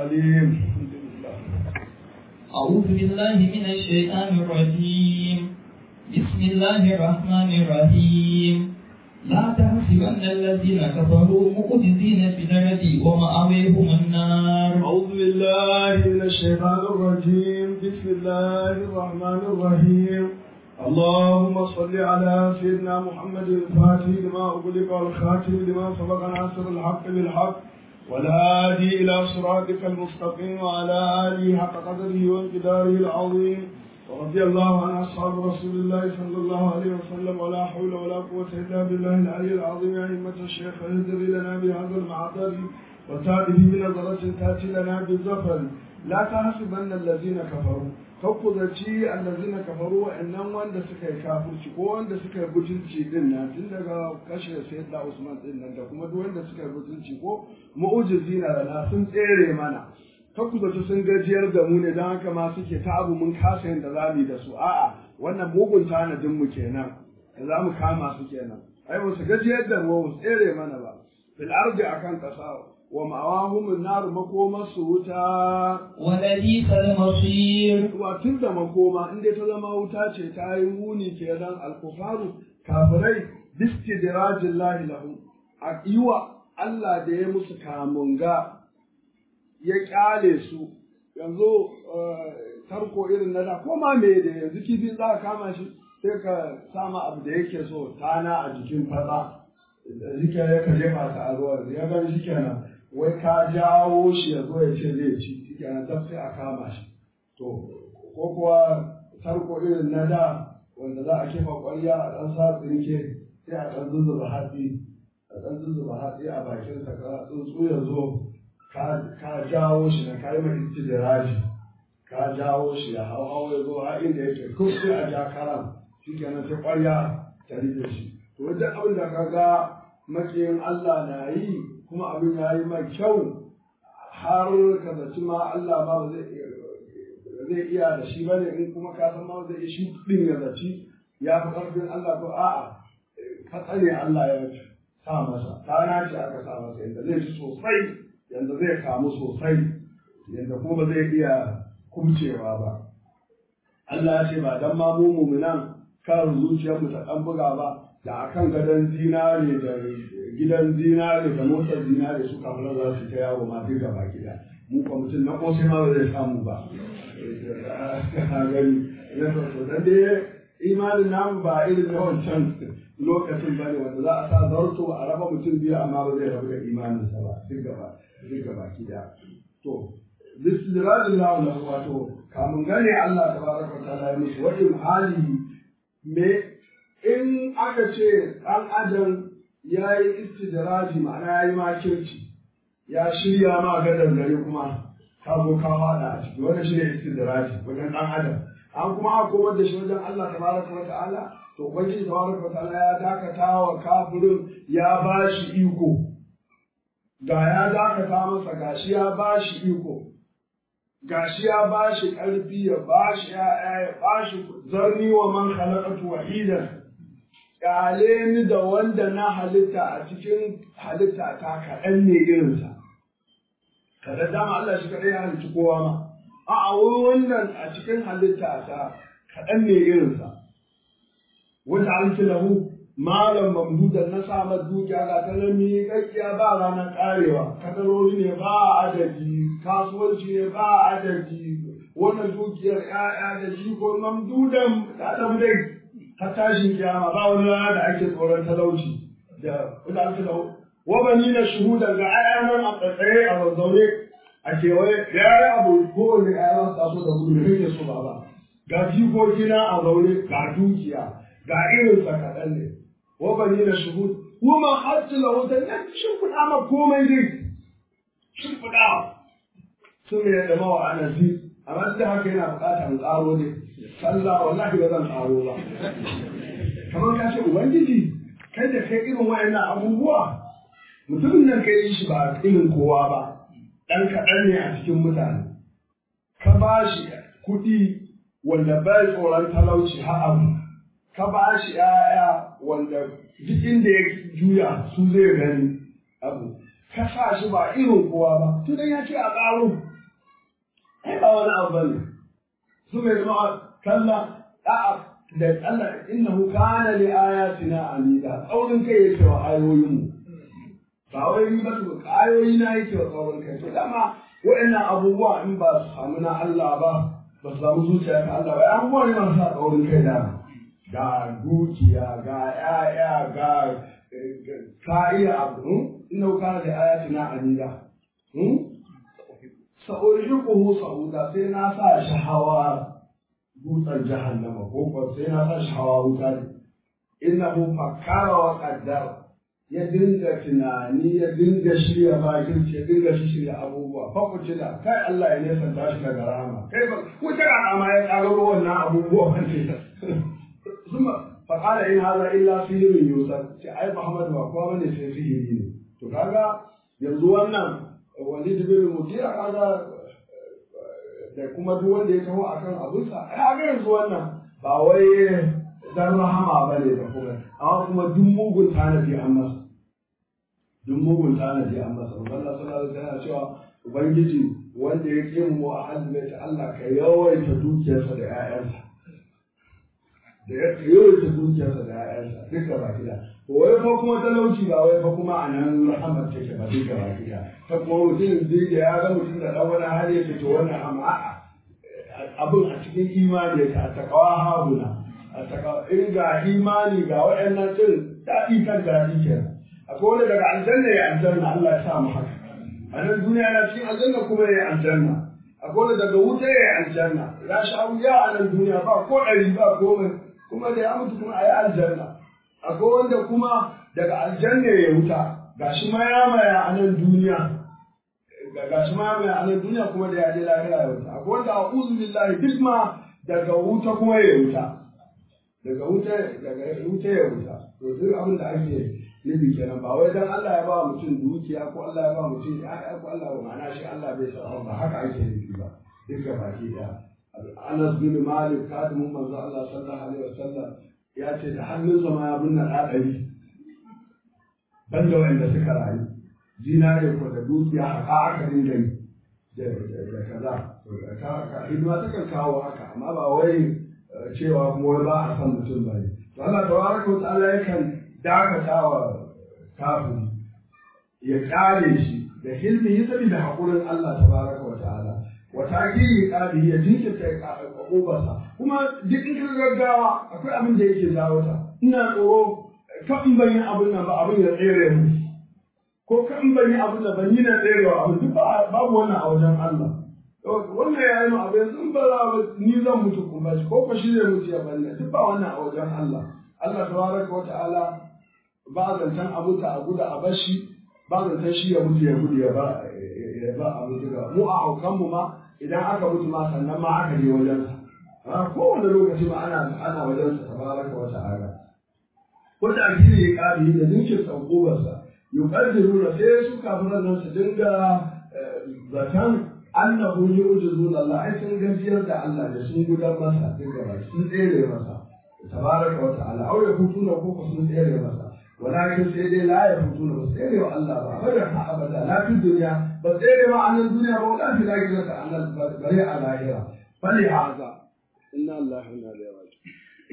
العليم الحمد لله أعوذ بالله من الشيطان الرجيم بسم الله الرحمن الرحيم لا تحسبن الذين كفروا مقتدين في الأرض ومأويهم النار أعوذ بالله من الشيطان الرجيم بسم الله الرحمن الرحيم اللهم صل على سيدنا محمد الفاتح لما أغلق والخاتم لما سبق ناصر الحق بالحق والهادي إلى صراطك المستقيم وعلى آله حق قدره وانقداره العظيم ورضي الله عن أصحاب رسول الله صلى الله عليه وسلم ولا حول ولا قوة إلا بالله العلي العظيم يا أئمة الشيخ اهدري لنا بهذا المعطر وتأتي بنظرة تأتي لنا بالزفر لا تحسبن الذين كفروا kakkuzaci allazina kafaru wa'annan wanda suka yi kafirci ko wanda suka yi butulci din nan tun daga kashe sayyidina Usman din nan da kuma duk wanda suka yi butulci ko mu'ujizina lana sun tsere mana kakkuzaci sun gajiyar da mu ne don haka ma suke ta abu mun kasa yin da za mu yi da su a'a wannan mugun tanadin mu kenan da za mu kama su kenan ai ba su gajiyar da mu su tsere mana ba fil ardi akan kasa wa ma'awahum nar makoma su wuta ولبئس المصير wa tun da makoma in dai ta zama wuta ce ta yi muni kenan alkufaru kafirai bistidrajin lahi lahum a iwa Allah da ya musu kamunga ya kyale su yanzu tarko irin na da koma me da yanzu kifi za ka kama shi sai ka sama abu da yake so tana a jikin fada jike ya ka jefa ta a ruwa ya gan shi kenan wai ka jawo shi ya zo ya ce zai ci shi kenan dab sai a kama shi to ko kuwa tarko irin na da wanda za a kefa ƙwarya a ɗan sa tsinke sai a ɗan zuzzuba hatsi a ɗan zuzzuba hatsi a bakin sa ka tsuntsu ya zo ka jawo shi na kai mai istidiraji ka jawo shi ya hau hau ya zo har inda yake ko sai a ja karam shi kenan sai ƙwarya ta rike shi to duk abin da ka ga makiyin Allah na yi kuma abin ya yi mai kyau har ka zaci ma Allah ba zai zai iya da shi bane in kuma ka san ma zai shi din ya zaci ya fi ƙarfin Allah ko a'a fatsa ne Allah ya sa masa rana ce aka sa masa yadda zai ci sosai yadda zai kamu sosai yadda kuma ba zai iya kumcewa ba Allah ya ce ba dan ma mu mu'minan kan zuciyar mu ta dan buga ba da akan gadon zinare da gidan zinare da motar zinare su kafin za su ta yawo ma duk gaba gida mu kwa mutum na kosai ma ba zai samu ba gani to dan dai imanin namu ba irin na wancan lokacin bane wanda za a sa zarto a raba mutum biyu amma ba zai rabu da imaninsa ba duk gaba duk gaba gida to bismillahir lahu wato kamun gane Allah tabaraka wa ta'ala ya musu wajen hali me in aka ce dan adam ya yi istidraji ma'ana ya yi makirci ya shirya ma gadar gari kuma ka zo ka fada a ciki wannan shi ne istidraji wajen dan adam an kuma aka komar da shi wajen Allah tabaraka wa ta'ala to ubangiji tabaraka wa ta'ala ya dakata wa kafirin ya ba shi iko ga ya dakata masa gashi ya ba shi iko gashi ya ba shi ƙarfi ya ba shi ya'ya ya ba shi zarni wa man khalaqatu wahidan kyale ni da wanda na halitta a cikin halitta ta kaɗan ne irinsa kada dama Allah shi kaɗai ya halitta kowa ma a a wannan a cikin halitta ta kaɗan ne irinsa wanda an ci lahu malam mamdudan na samar dukiya ga ta nan miƙaƙƙiya ba ranar ƙarewa kadarori ne ba adadi kasuwanci ne ba adadi wannan dukiyar ‘ya'ya da jiko mamdudan ta ɗan dai ta tashin kiyama ba wani rana da ake tsoron talauci da wanda an ci lahu wabani na shuhuda ga ayyanan a tsaye a zazzaune a kewaye ya yi abu kowane ayyanan taso da gudu da kake so ba ga jikokina a zaune ga dukiya ga irin sa kaɗan ne wabani na shuhud kuma hajji lahu da nan shimfiɗa ma komai dai shimfiɗa sun mai da mawa a nasi amma duk da haka yana buƙatar tsaro ne sallah wallahi ba zan tsaro ba kamar ka ce ubangiji kai da kai irin wayannan abubuwa mutumin nan kai yi shi ba irin kowa ba ɗan kaɗan ne a cikin mutane ka ba shi kuɗi wanda bai tsoron talauci har abu ka ba shi ‘ya'ya wanda duk inda ya juya su zai gani abu ka sa shi ba irin kowa ba tun dan ya ce a ƙaro ai ba wani abu bane su mai zama kalla a'a da Allah innahu kana li ayatina amida tsaurin kai yake wa ayoyin mu ba wai ni ba su ayoyi na yake wa tsaurin kai to dama wa'annan abubuwa in ba su samu na Allah ba ba su samu zuciya ta Allah ba abubuwa ne masu sa tsaurin kai da ga dukiya ga ƴaƴa ga ka iya abu innahu kana li ayatina amida sa'uriquhu sa'uda sai na sa shi hawa dutsen jahannama ko ko sai na sa shi hawa wuta ne innahu fakkara wa qaddara ya dinga tunani ya dinga shirya bakin ya dinga shirya abubuwa fa ku da kai Allah ya nesa da shi daga rahama kai ba wuta rahama ya kagaro wannan abubuwa ne suma fa qala in hadha illa sihrun yusar ce ai Muhammad ba kowa bane sai sihiri ne to kaga yanzu wannan Walid bin Mughira kaga da kuma duk wanda ya taho akan abinsa ai ga yanzu wannan ba wai dan rahama bane da kuma amma kuma duk mugun tanadi an masa duk mugun tanadi an masa Allah sallallahu alaihi wasallam cewa ubangiji wanda ya ke mu a halin ta Allah ka yawaita dukiyarsa da ƴaƴansa da ya yawaita dukiyarsa da ƴaƴansa duka ba kida to wai fa kuma talauci ba wai fa kuma a nan rahamar take ba duka ba kida ta kuma mutum zai da ya ga mutum da dan wani hali ya to wannan amma abin a cikin imani yake a takawa habuna a takawa in ga imani ga waɗannan din daɗi kan daɗi kenan akwai wanda daga aljanna ya aljanna Allah ya sa mu haka a nan duniya na cikin aljanna kuma ya aljanna akwai wanda daga wuta ya aljanna ya sha wuya a nan duniya ba ko ɗari ba komai kuma da ya mutu kuma a yi aljanna akwai wanda kuma daga aljanna ya wuta gashi maya maya a nan duniya gashi maya maya a nan duniya kuma da ya je lahira ya wuta akwai wanda a uzu billahi duk ma daga wuta kuma ya wuta daga wuta daga wuta ya wuta to duk abin da ake nufi kenan ba wai dan Allah ya ba mutum dukiya ko Allah ya ba mutum ya ko Allah ba ma'ana shi Allah bai sa ba haka ake nufi ba duka baki daya Anas bin Malik kadimin manzo Allah sallallahu alaihi wasallam ya ce da hannunsa ma ya binne ɗaɗari banda wanda suka rayu zinare ko da dukiya haka aka dinga yi da kaza hidima takan kawo haka amma ba wai cewa kuma wai ba a san mutum ba ne to Allah tabaraka wa ta'ala yakan dakata wa kafin ya kare shi da hilmi ya sabi da haƙurin Allah tabaraka wa ta'ala wa takiri kadi ya jinkirta ƙoƙobarsa kuma duk in ka gaggawa akwai abin da yake jawo ta ina tsoro kan in ban yi abin nan ba abin ya tsere mu ko kan ban yi abin nan ban yi na tserewa abin duk babu wannan a wajen Allah wannan ya yi mu abin yanzu in ba za ni zan mutu kuma shi ko ko shi zai mutu ya bani duk ba wannan a wajen Allah Allah tabaraka wa ta'ala ba zancen abu ta a guda a bashi ba zancen shi ya mutu ya gudu ya ba ya ba a mutu ga mu a haukan mu ma idan aka mutu ma sannan ma aka je wajen sa kowane lokaci ma ana ana wajen sa tabaraka wa ta'ala ko da akili ya kare da dinkin tsakubar sa yuqaddiru da sai su kafiran nan su dinga zaton annahu yu'jizuna Allah ai sun gajiyar da Allah da sun gudar masa dinga ba sun tsere masa tabaraka wa ta'ala aure hutuna ko sun tsere masa ولكن سيدي لا يفوتون بسيري والله أبدا أبدا لا في الدنيا بسيري ما عن الدنيا ولا في الآخرة عن البريء الآخرة فلهذا إن الله إنا إليه راجعون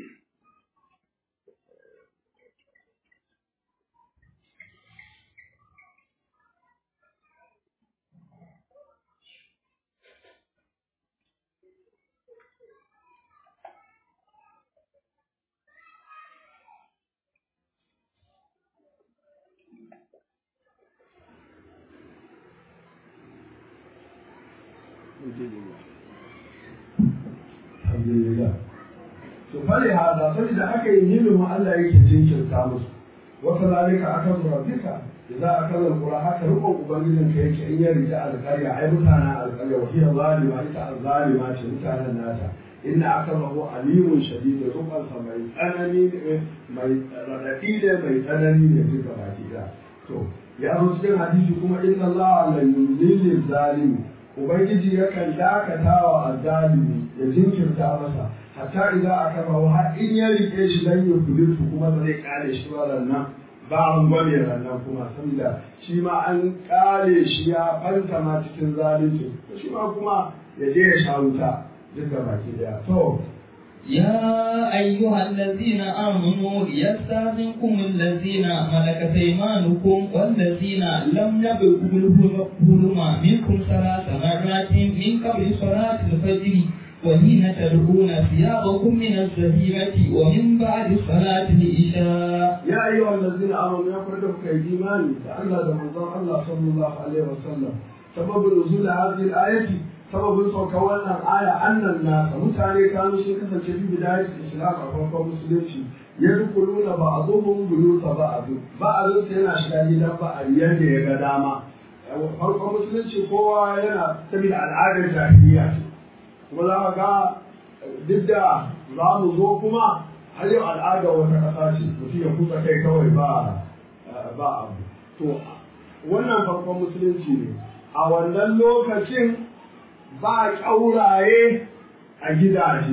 alhamdulillah to fali hada saboda aka yi ilimin Allah yake jinkirta musu wa kadhalika akazu rabbika idza akala alqura haka rukun ubangijin ka yake in ya rija alqarya ai mutanen alqarya wa hiya zalima ita zalima ce mutanen nata inna akamahu alimun shadid rukun sa mai tsanani mai radadi ne mai tsanani ne duka baki da to ya zo cikin hadisi kuma inna Allah la yuzilil zalimi ubangiji yakan dakata wa azzalimi ya jinkirta masa hatta idan aka bawa har in ya rike shi dan ya kulitu kuma ba zai kare shi ba nan ba an gwame ranar kuma saboda shi ma an kare shi ya fanta ma cikin zalunci shi ma kuma ya je ya sha wuta duka baki daya to يا أيها الذين آمنوا ليستأذنكم الذين ملكت أيمانكم والذين لم يبلغوا الحلم منكم ثلاث مرات من قبل صلاة الفجر وحين تدعون ثيابكم من الزهيرة ومن بعد صلاة العشاء يا أيها الذين آمنوا يقولون كإيمان تعالى رمضان الله صلى الله عليه وسلم سبب نزول هذه الآية sababin saukar wannan aya annan nasa mutane kanu sun kasance bi bidayat islam a farkon musulunci ya dukuluna ba a zuhun buyuta ba a zu ba a zu yana shiga gidan ba a yadda ya ga dama farkon musulunci kowa yana saboda al'adar jahiliya ce kuma za ka ga duk da za mu zo kuma har yau al'adar wata ƙasa ce mutum ya kusa kai kawai ba ba abu to wannan farkon musulunci ne a wannan lokacin ba ƙauraye a gidaje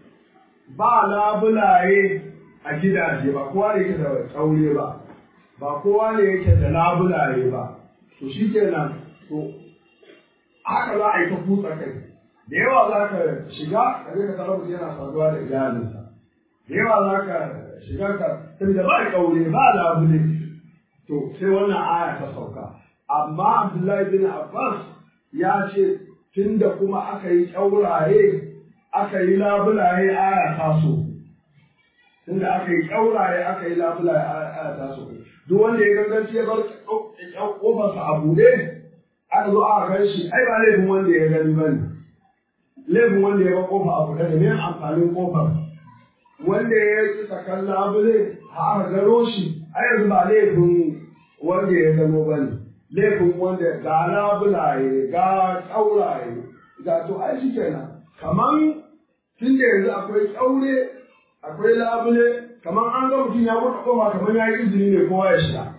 ba labulaye a gidaje ba kowa ne yake da ƙaure ba ba kowa ne yake da labulaye ba to shi kenan to haka za a yi ta kutsa kai da yawa za ka shiga ka je ka tarar mutum yana saduwa da iyalinsa da yawa za ka shiga ka saboda ba ƙaure ba labule to sai wannan aya ta sauka amma Abdullahi bin Abbas ya ce tunda kuma aka yi ƙyauraye aka yi labulaye aya taso tunda aka yi ƙyauraye aka yi labulaye aya taso duk wanda ya ganganci ya bar ƙofarsa a buɗe aka zo aka gan shi ai ba laifin wanda ya gani ba ne laifin wanda ya bar ƙofa a buɗe da me amfanin ƙofar wanda ya yi sakan labule a aka gano shi ai yanzu ba laifin wanda ya gano ba ne laifin wanda ga labulaye ga ƙauraye ga to ai shi kenan kaman tun da yanzu akwai ƙaure akwai labule kaman an ga mutum ya buɗe ƙofa kaman ya yi izini ne kowa ya shiga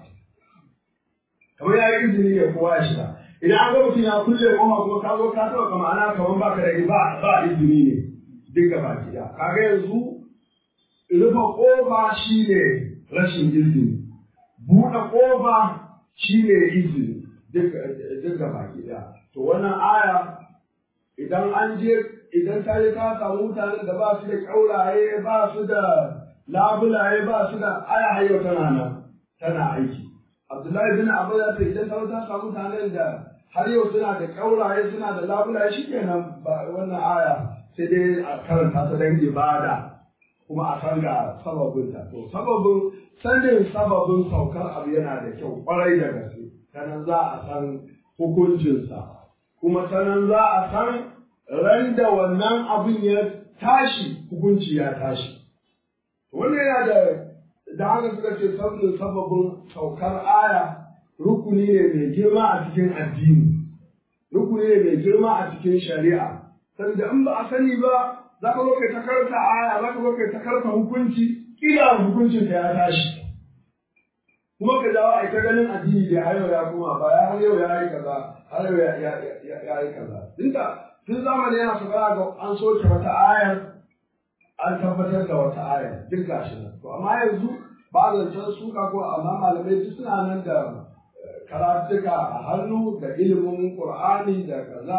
kaman ya yi izini ne kowa ya shiga idan an ga mutum ya kulle ƙofa kuma ka zo ka taɓa kama ana kaman baka da ba ba izini ne duk gaba ɗaya kaga yanzu rufe ƙofa shine rashin izini buɗe ƙofa shi ne izini duk da baki ɗaya. To wannan aya idan an je idan ta je ta samu mutanen da ba su da ƙauraye ba su da labulaye ba su da aya hayo tana nan tana aiki. Abdullahi bin Abu ya ce idan ta ta samu mutanen da har yau suna da ƙauraye suna da labulaye shi kenan wannan aya sai dai a karanta ta dan ibada kuma a san ga sababinta. To sababin sanin sababin saukar abu yana da kyau kwarai da gaske sanan za a san hukuncinsa kuma sanan za a san ran da wannan abin ya tashi hukunci ya tashi wannan yana da da haka suka ce sanin sababin saukar aya rukuni ne mai girma a cikin addini rukuni ne mai girma a cikin shari'a saboda in ba a sani ba za ka zo kai ta karanta aya za ka zo kai ta karanta hukunci kila hukuncin ka ya tashi kuma ka dawo a ta ganin addini da har yau ya koma ba ya har yau ya yi kaza har yau ya yi kaza dinka tun zamani yana su ga an soke wata ayar an tabbatar da wata ayar duk gashi nan to amma yanzu ba zancen suka ko amma malamai duk suna nan da karatuka a hannu da ilimin qur'ani da kaza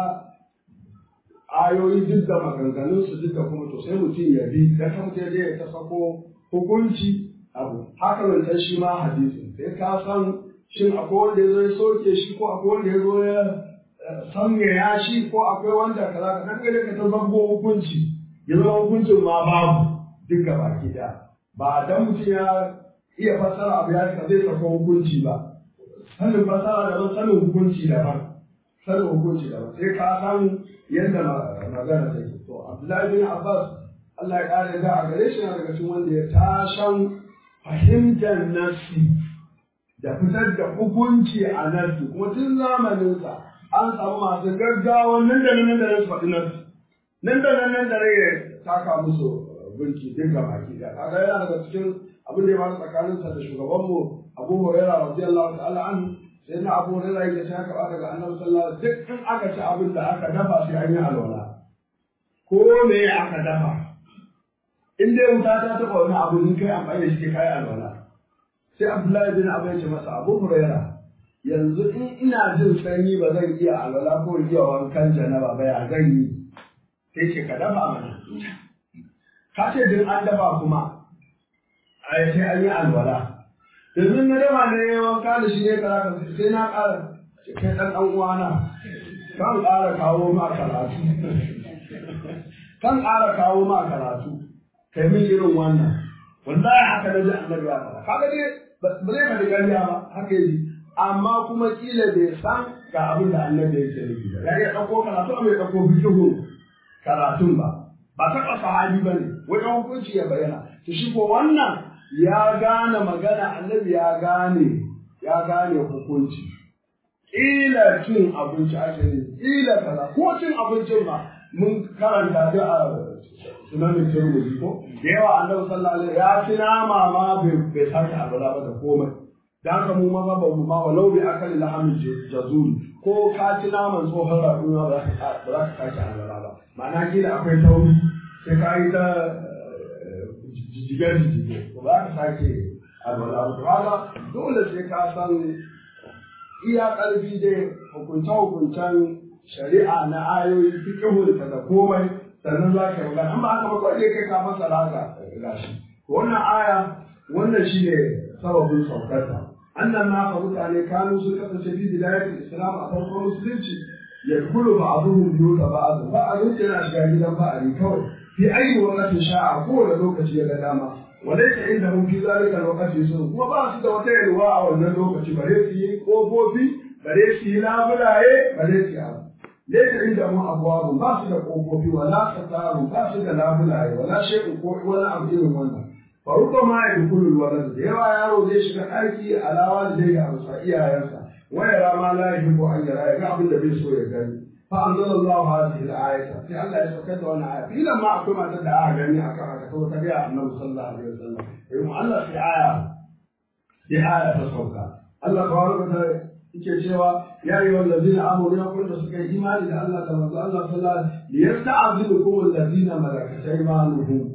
ayoyi duk da maganganun su duk da kuma to sai mutum ya bi da kan mutum ya ta sako hukunci abu haka zancen shi ma hadisi sai ka san shin akwai wanda ya zo ya soke shi ko akwai wanda ya zo ya sanya ya shi ko akwai wanda kaza ka nan gare ka ta zango hukunci ya zama hukuncin ma babu duka baki daya ba dan mutum ya iya fassara abu ya ka zai sako hukunci ba sanin fassara daban sanin hukunci daban sanin hukunci daban sai ka san yadda magana take to Abdullahi bin Abbas Allah ya kare da a gare shi na daga cikin wanda ya tashan fahimtar nafsi da fitar da hukunci a nafsi kuma tun zamaninsa an samu masu gaggawa nan da nan da nan su faɗi nafsi nan da nan nan da rage taka musu burki duk ga baki da kaga yana daga cikin abin da ya faru tsakaninsa da shugabanmu Abu Hurairah radiyallahu ta'ala anhu sai na Abu Hurairah yake ta karɓa daga Annabi sallallahu alaihi wasallam duk in aka ci abin da aka dafa sai an yi alwala ko me aka dafa in dai wuta ta taɓa wani abu in kai amfani da shi kai alwala sai abdullahi bin abu ya ce masa abu huraira yanzu in ina jin sanyi ba zan iya alwala ko iya wankan janaba ba ya zan yi sai ce ka dafa mana ka ce din an dafa kuma a sai an yi alwala yanzu na dafa ne wanka da shi ne kaza sai na ƙara kai ɗan ɗan uwana kan ƙara kawo ma karatu kan ƙara kawo ma karatu kai min irin wannan wallahi haka na ji annabi ya faɗa kaga dai ba zai faɗi ƙarya ba haka yi amma kuma kila bai san ga abin da annabi yake nufi ba ya iya ɗauko karatu amma ya ɗauko fikihu karatun ba ba taɓa sahabi ba ne wajen hukunci ya bayyana to shi ko wannan ya gane magana annabi ya gane ya gane hukunci ƙila cin abinci ake yi ƙila kaza ko cin abincin ba mun karanta da a sunanin turmuzi ko da yawa annabi sallallahu alaihi ya ci nama ma bai sake abula ba da komai da haka mu maza ba mu ma walau bi akali lahamin jazuri ko ka ci naman tsohon raɗuwa ba za ka sake abula ba ma'ana kila akwai tauri sai ka yi ta jijjigar jijjige ba za ka sake abula ba dole sai ka san iya ƙarfi dai hukunce-hukuncen shari'a na ayoyi fiƙihun ta da komai sannan za ka yi magana amma aka maka wajen kai ka masa raga gashi wannan aya wannan shi ne sababin saukarta annan naka mutane kanu sun kasance fi bidayatul islam a farkon musulunci ya kulu ba abuhum biyu da ba azu ba azu yana shiga gidan ba'ari kawai fi ayi wakatin sha'a kowane lokaci ya ga dama وليس عندهم في ذلك الوقت يسر kuma ba su da wata yalwa a wannan lokaci bare su yi kofofi bare su yi labulaye bare su yi abu laysa indahum abwabu ba su da kofofi wala sataru ba su da labulaye wala shay'un ko wani abu irin wannan fa rubbama yadkhulu alwalad da yawa yaro zai shiga ɗaki alawa da zai abu sa iyayensa wa yara ma la yuhibbu an yara ya ga abin da bai so ya gani فأنزل الله هذه الآية في الله يسكت وانا آية في لما أقول ما تدعى أغني أكرهك تو تبيع النبي صلى الله عليه وسلم يقول الله في آية في آية تسوكا الله تبارك وتعالى yake cewa ya yi wallazina amuru ya kunta suka yi imani da Allah da manzo Allah sallallahu alaihi wasallam liyasta'zilukum allazina malakat aymanuhum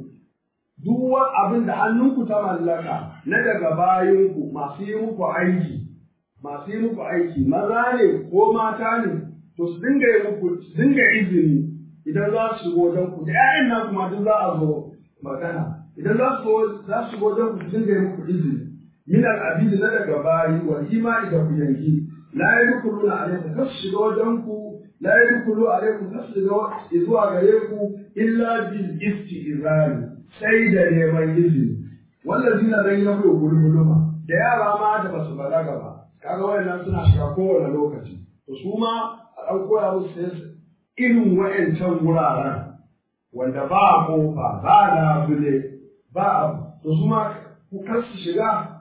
duk wani abin da hannunku ta mallaka na daga bayinku masu yi muku aiki masu yi muku aiki maza ne ko mata ne to su dinga yi muku su dinga izini idan za su shigo wajen ku da ƴaƴan nan kuma duk za a zo magana idan za su za su shigo wajen ku su dinga yi muku izini min al-abid na daga bayi wal imani da ku yanki la yadkhuluna alaykum kas shiga wajen ku la yadkhulu alaykum kas shiga zuwa gare ku illa bil istizani sai da neman izini wallazina lam yablu gulma da yara ma da basu balaga ba kaga wayannan suna shiga kowane lokaci to su ma a ɗan koya musu irin wa'yancan wuraren wanda ba kofa ba labule ba abu to su ma ku kar su shiga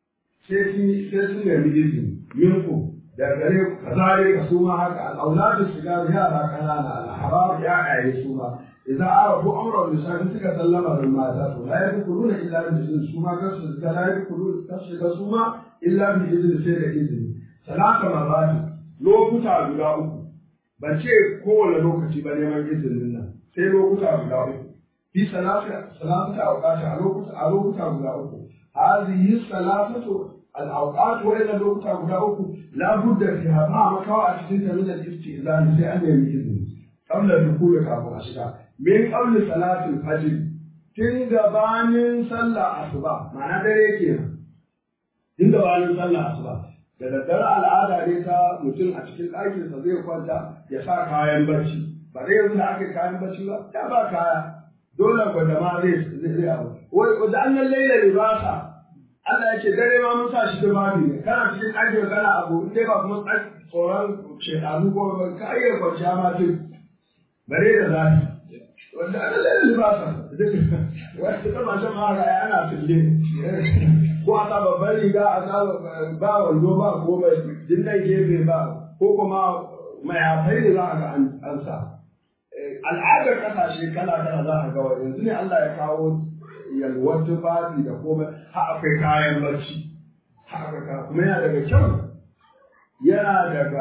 sai sun sai sun nemi izini minku da gare ku kazare ka su ma haka al'auladu shiga da yara kanana al'harar ya aye su ma idan arabu amran misali suka sallama da mata to la yadkhuluna illa bi izini su ma kar su shiga la yadkhuluna kar su shiga su ma illa bi izini sai da izini salata marrati lokuta guda uku ban ce kowane lokaci ba neman izinin nan sai lokuta guda uku fi salata salata awqati a lokuta a lokuta guda uku hadhihi salatatu al-awqat wa ila lokuta guda uku la budda fiha ma makawa a cikin ta min al-istizan sai an nemi izini qabla dukul kafin a shiga min qabli salatil fajr tun gabanin sallah asuba ma'ana dare kenan tun gabanin sallah asuba da daddare al'ada ne ta mutum a cikin ɗakinsa zai kwanta ya sa kayan barci ba dai yanzu da aka yi kayan barci ba ya ba kaya dole gwada ma zai zai abu wai da an nan laila libasa Allah ya ce dare ma mun sa shi da babu ne kana cikin ɗakin kana abu in dai ba kuma tsoron shekaru ko ba ka iya kwanciya ma tun bare da zafi wanda an laila libasa wanda ta mashin ma ga ana tulle ko a sa babban riga a sa ba wando ba ko mai dinnan gefe ba ko kuma mayafai ne za a ga an sa al'adar kasashe kala kala za a ga wa yanzu ne Allah ya kawo yalwar tufafi da komai har akwai kayan barci har akwai kuma yana daga kyau yana daga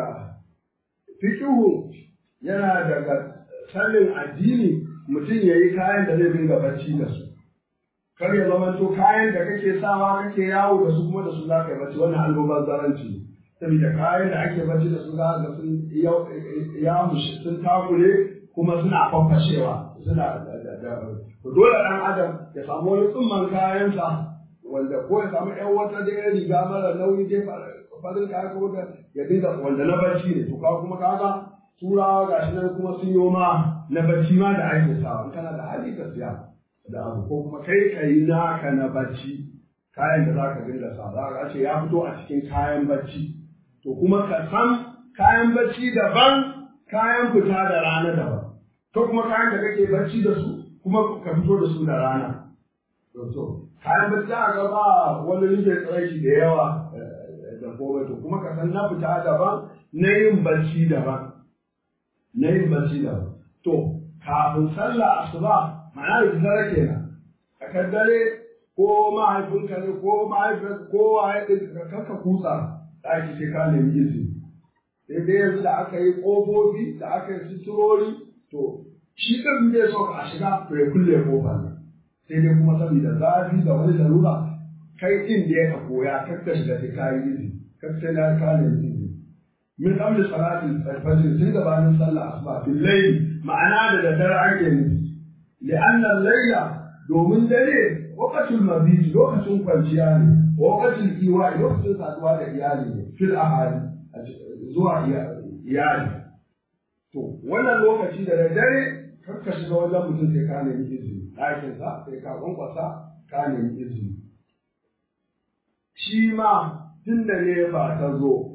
fikihu yana daga sanin addini mutum ya yi kayan da zai dinga barci da su kar ya zama to kayan da kake sawa kake yawo da su kuma da su za ka yi bacci wannan almubazzaranci saboda kayan da ake bacci da su za ka sun ya mushi sun takure kuma suna fafashewa suna to dole dan adam ya samu wani tsumman kayansa wanda ko ya samu ƴan wata da ya riga mara nauyi dai farin kaya ko da ya dinga wanda na bacci ne to ka kuma kaga turawa gashi nan kuma sun yi ma na bacci ma da ake sawa in kana da hali ka siya da abu ko kuma kai ka yi naka na bacci kayan da za ka dinga sa za ka ce ya fito a cikin kayan bacci to kuma ka san kayan bacci daban kayan fita da rana daban ko kuma kayan da kake bacci da su kuma ka fito da su da rana to to kayan bacci za ga ba wani rike tsaraki da yawa da komai to kuma ka san na fita daban na yin bacci daban na yin bacci daban to kafin sallah asuba ma'ana da dare kenan a kan dare ko mahaifinka ne ko mahaifinka ko waye ɗin ka kutsa ɗaki sai ka nemi izini sai dai yanzu da aka yi ƙofofi da aka yi suturori to shi ɗin bai so a shiga to ya kulle ƙofar nan sai dai kuma saboda zafi da wani larura kai ɗin da ya ka koya kar ka shiga sai ka yi izini kar sai na ka nemi izini min qabli salatin fajr tun gabanin sallah asuba bil layl ma'ana da daddare ake nufi li'anna al-layla domin dare waqatul mabit lokacin kwanciya ne waqatul iwa lokacin saduwa da iyali ne fil ahali zuwa iyali to wannan lokaci da dare kar ka shiga wajen mutum sai ka nemi izini ɗakin sa sai ka kwankwasa ka nemi izini shi ma tun da ne ba ta zo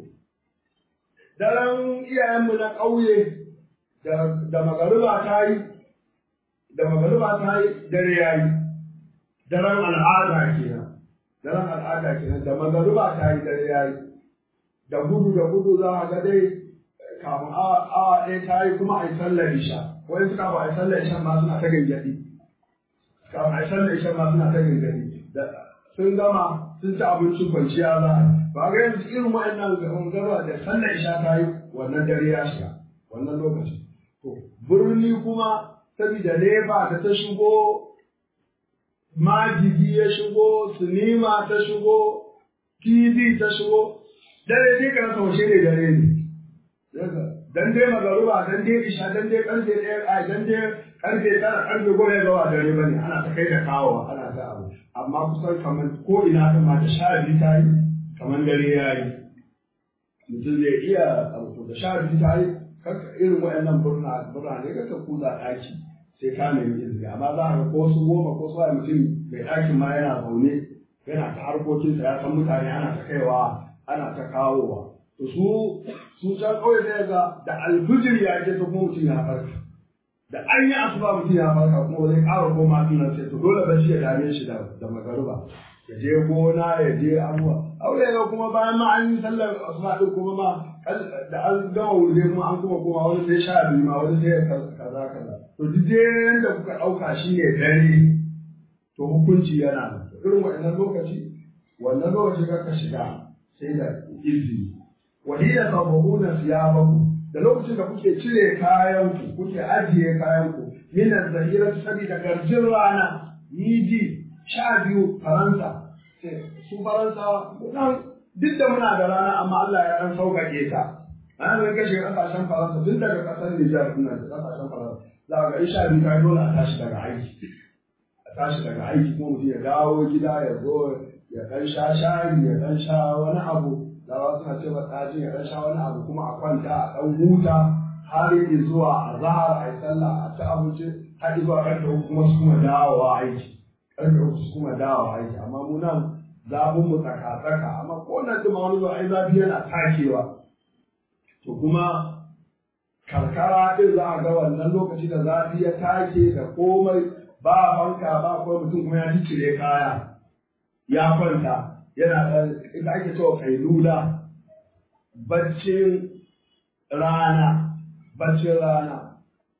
daren iyayenmu na ƙauye da magariba ta yi da magariba ta yi dare ya yi daren al'ada kenan daren al'ada kenan da magariba ta yi dare ya yi da gudu da gudu za a ga dai kafin awa ɗaya ta yi kuma a yi sallar isha wani suka ba a yi sallar isha ma suna ta gangadi kafin a yi sallar isha ma suna ta gangadi sun gama sun ci abincin kwanciya za a ba ga yanzu irin wa'annan gaba da sallar isha ta yi wannan dare ya shiga wannan lokaci to birni kuma saboda leba da ta shigo majigi ya shigo sinima ta shigo tv ta shigo dare dai ka rasa washe ne dare ne dan dai magaruba dan dai isha dan dai karfe ɗaya a dan dai karfe tara karfe goma ya gawa dare bane ana ta kai da kawowa ana ta abu amma kusan kamar ko ina kan ma da sha biyu ta yi kamar dare ya yi mutum zai iya abu da sha biyu ta yi kanka irin waɗannan burna burane ka ka kuza ɗaki sai ka nemi izini amma za ka ko su goma ko su wani mutum mai ɗakin ma yana zaune yana ta harkokinsa ya san mutane ana ta kaiwa ana ta kawowa to su su can kawai sai ga da alfijir ya ke ta kuma mutum ya farka da an yi asuba mutum ya farka kuma zai ƙara koma tunan sai to dole bacci ya dame shi da da magaruba ya je gona ya je abuwa aure ga kuma bayan ma an yi sallar asuba din kuma ma da an gama wuri kuma an kuma koma wani sai sha biyu ma wani sai kaza kaza to duk dai yanda kuka ɗauka shi ne dare to hukunci yana nan irin waɗannan lokaci wannan lokaci ka shiga sai da izini wahiyar sabahuna siyabaku da lokacin da kuke cire kayanku kuke ajiye kayanku minan zahira saboda garjin rana yiji sha biyu faransa su faransa nan duk da muna da rana amma Allah ya dan sauƙaƙe ta ana zai kashe ƙasashen faransa tun daga ƙasar Nijar suna da ƙasashen faransa za ga in sha biyu kai dole a tashi daga aiki a tashi daga aiki kuma mutum ya dawo gida ya zo ya ɗan sha shayi ya ɗan sha wani abu dawa suna ce ba ɗaji ya ɗan sha wani abu kuma a kwanta a ɗan huta har yi zuwa a zahar a yi sallah a ci abinci har zuwa ƙarfe uku kuma su kuma dawowa aiki ƙarfe uku su kuma dawowa aiki amma mu nan zafin mu tsaka-tsaka amma ko nan duma wani zuwa ai zafi yana takewa to kuma karkara ɗin za a ga wannan lokaci da zafi ya take da komai ba fanka ba kuma mutum kuma ya cire kaya ya kwanta yana ɗan ita ake cewa kailula baccin rana baccin rana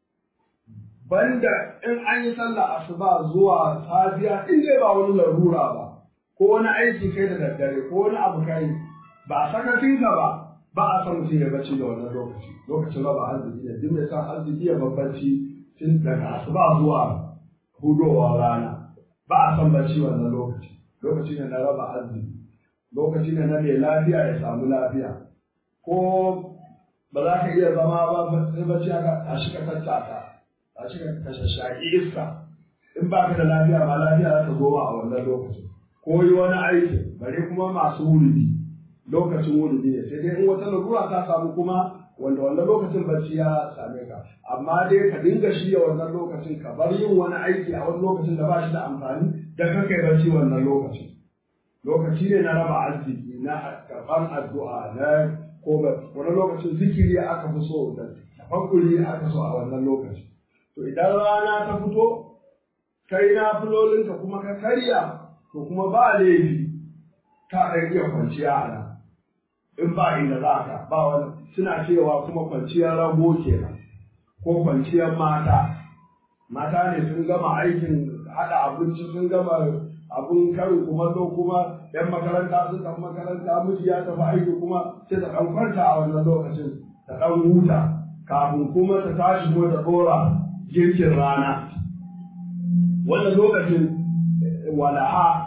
banda in an yi sallah asuba zuwa safiya in dai ba wani larura ba ko wani aiki kai da daddare ko wani abu kai ba sakacin ka ba ba a san mutum ya bacci da wannan lokaci lokacin raba arziki da duk mai san arziki ya babbaci tun daga asuba zuwa hudowa rana ba a san bacci wannan lokaci lokaci ne na raba arziki lokaci ne na mai lafiya ya samu lafiya ko ba za ka iya zama ba sai bacci aka a shi ka tattaka a shi ka shashaki iska in ba ka da lafiya ba lafiya za ta zo ma a wannan lokacin ko yi wani aiki bare kuma masu wuridi lokacin wuridi ne sai dai in wata larura ta samu kuma wanda wannan lokacin bacci ya same ka amma dai ka dinga shirya wannan lokacin ka bar yin wani aiki a wani lokacin da ba shi da amfani da ka kai bacci wannan lokacin lokaci ne na raba arziki na karɓar addu'a na ko wani lokacin zikiri aka fi so da tafakkuri aka so a wannan lokaci to idan rana ta fito kai na filolinka kuma ka karya to kuma ba laifi ka ɗan iya kwanciya a nan in ba inda za ka ba wani suna cewa kuma kwanciyar rago kenan ko kwanciyar mata mata ne sun gama aikin haɗa abinci sun gama abun karin kumallo kuma yan makaranta sun tafi makaranta miji ya tafi aiki kuma sai ta ɗan kwanta a wannan lokacin ta ɗan huta kafin kuma ta tashi kuma ta ɗora girkin rana wannan lokacin wala'a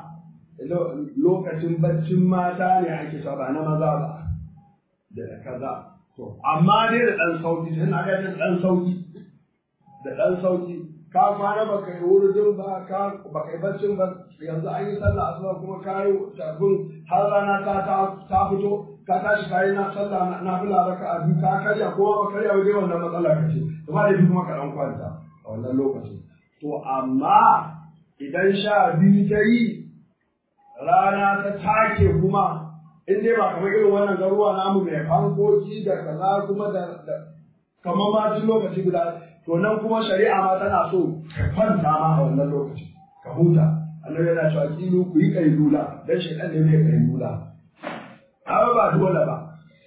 lokacin baccin mata ne ake sa ba na maza ba da kaza to amma dai da ɗan sauki sai na ga da ɗan sauki da ɗan sauki ka kwana ba kai wurin ba ka ba kai baccin ba yanzu an yi sallah asuba kuma ka yi tarbin har rana ta ta fito ka tashi ka yi na sallah na fila raka a biyu ka karya ko ba karya waje wannan matsala ka ce to ba da kuma ka ɗan kwanta a wannan lokacin to amma idan sha biyu ta yi rana ta take kuma in dai ba kamar irin wannan garuwa namu mai fankoki da kaza kuma da kamar ma tun lokaci guda to nan kuma shari'a ma tana so ka kwanta ma a wannan lokaci ka huta annabi yana cewa kilu ku yi kailula dan shaitan ne mai kailula amma ba dole ba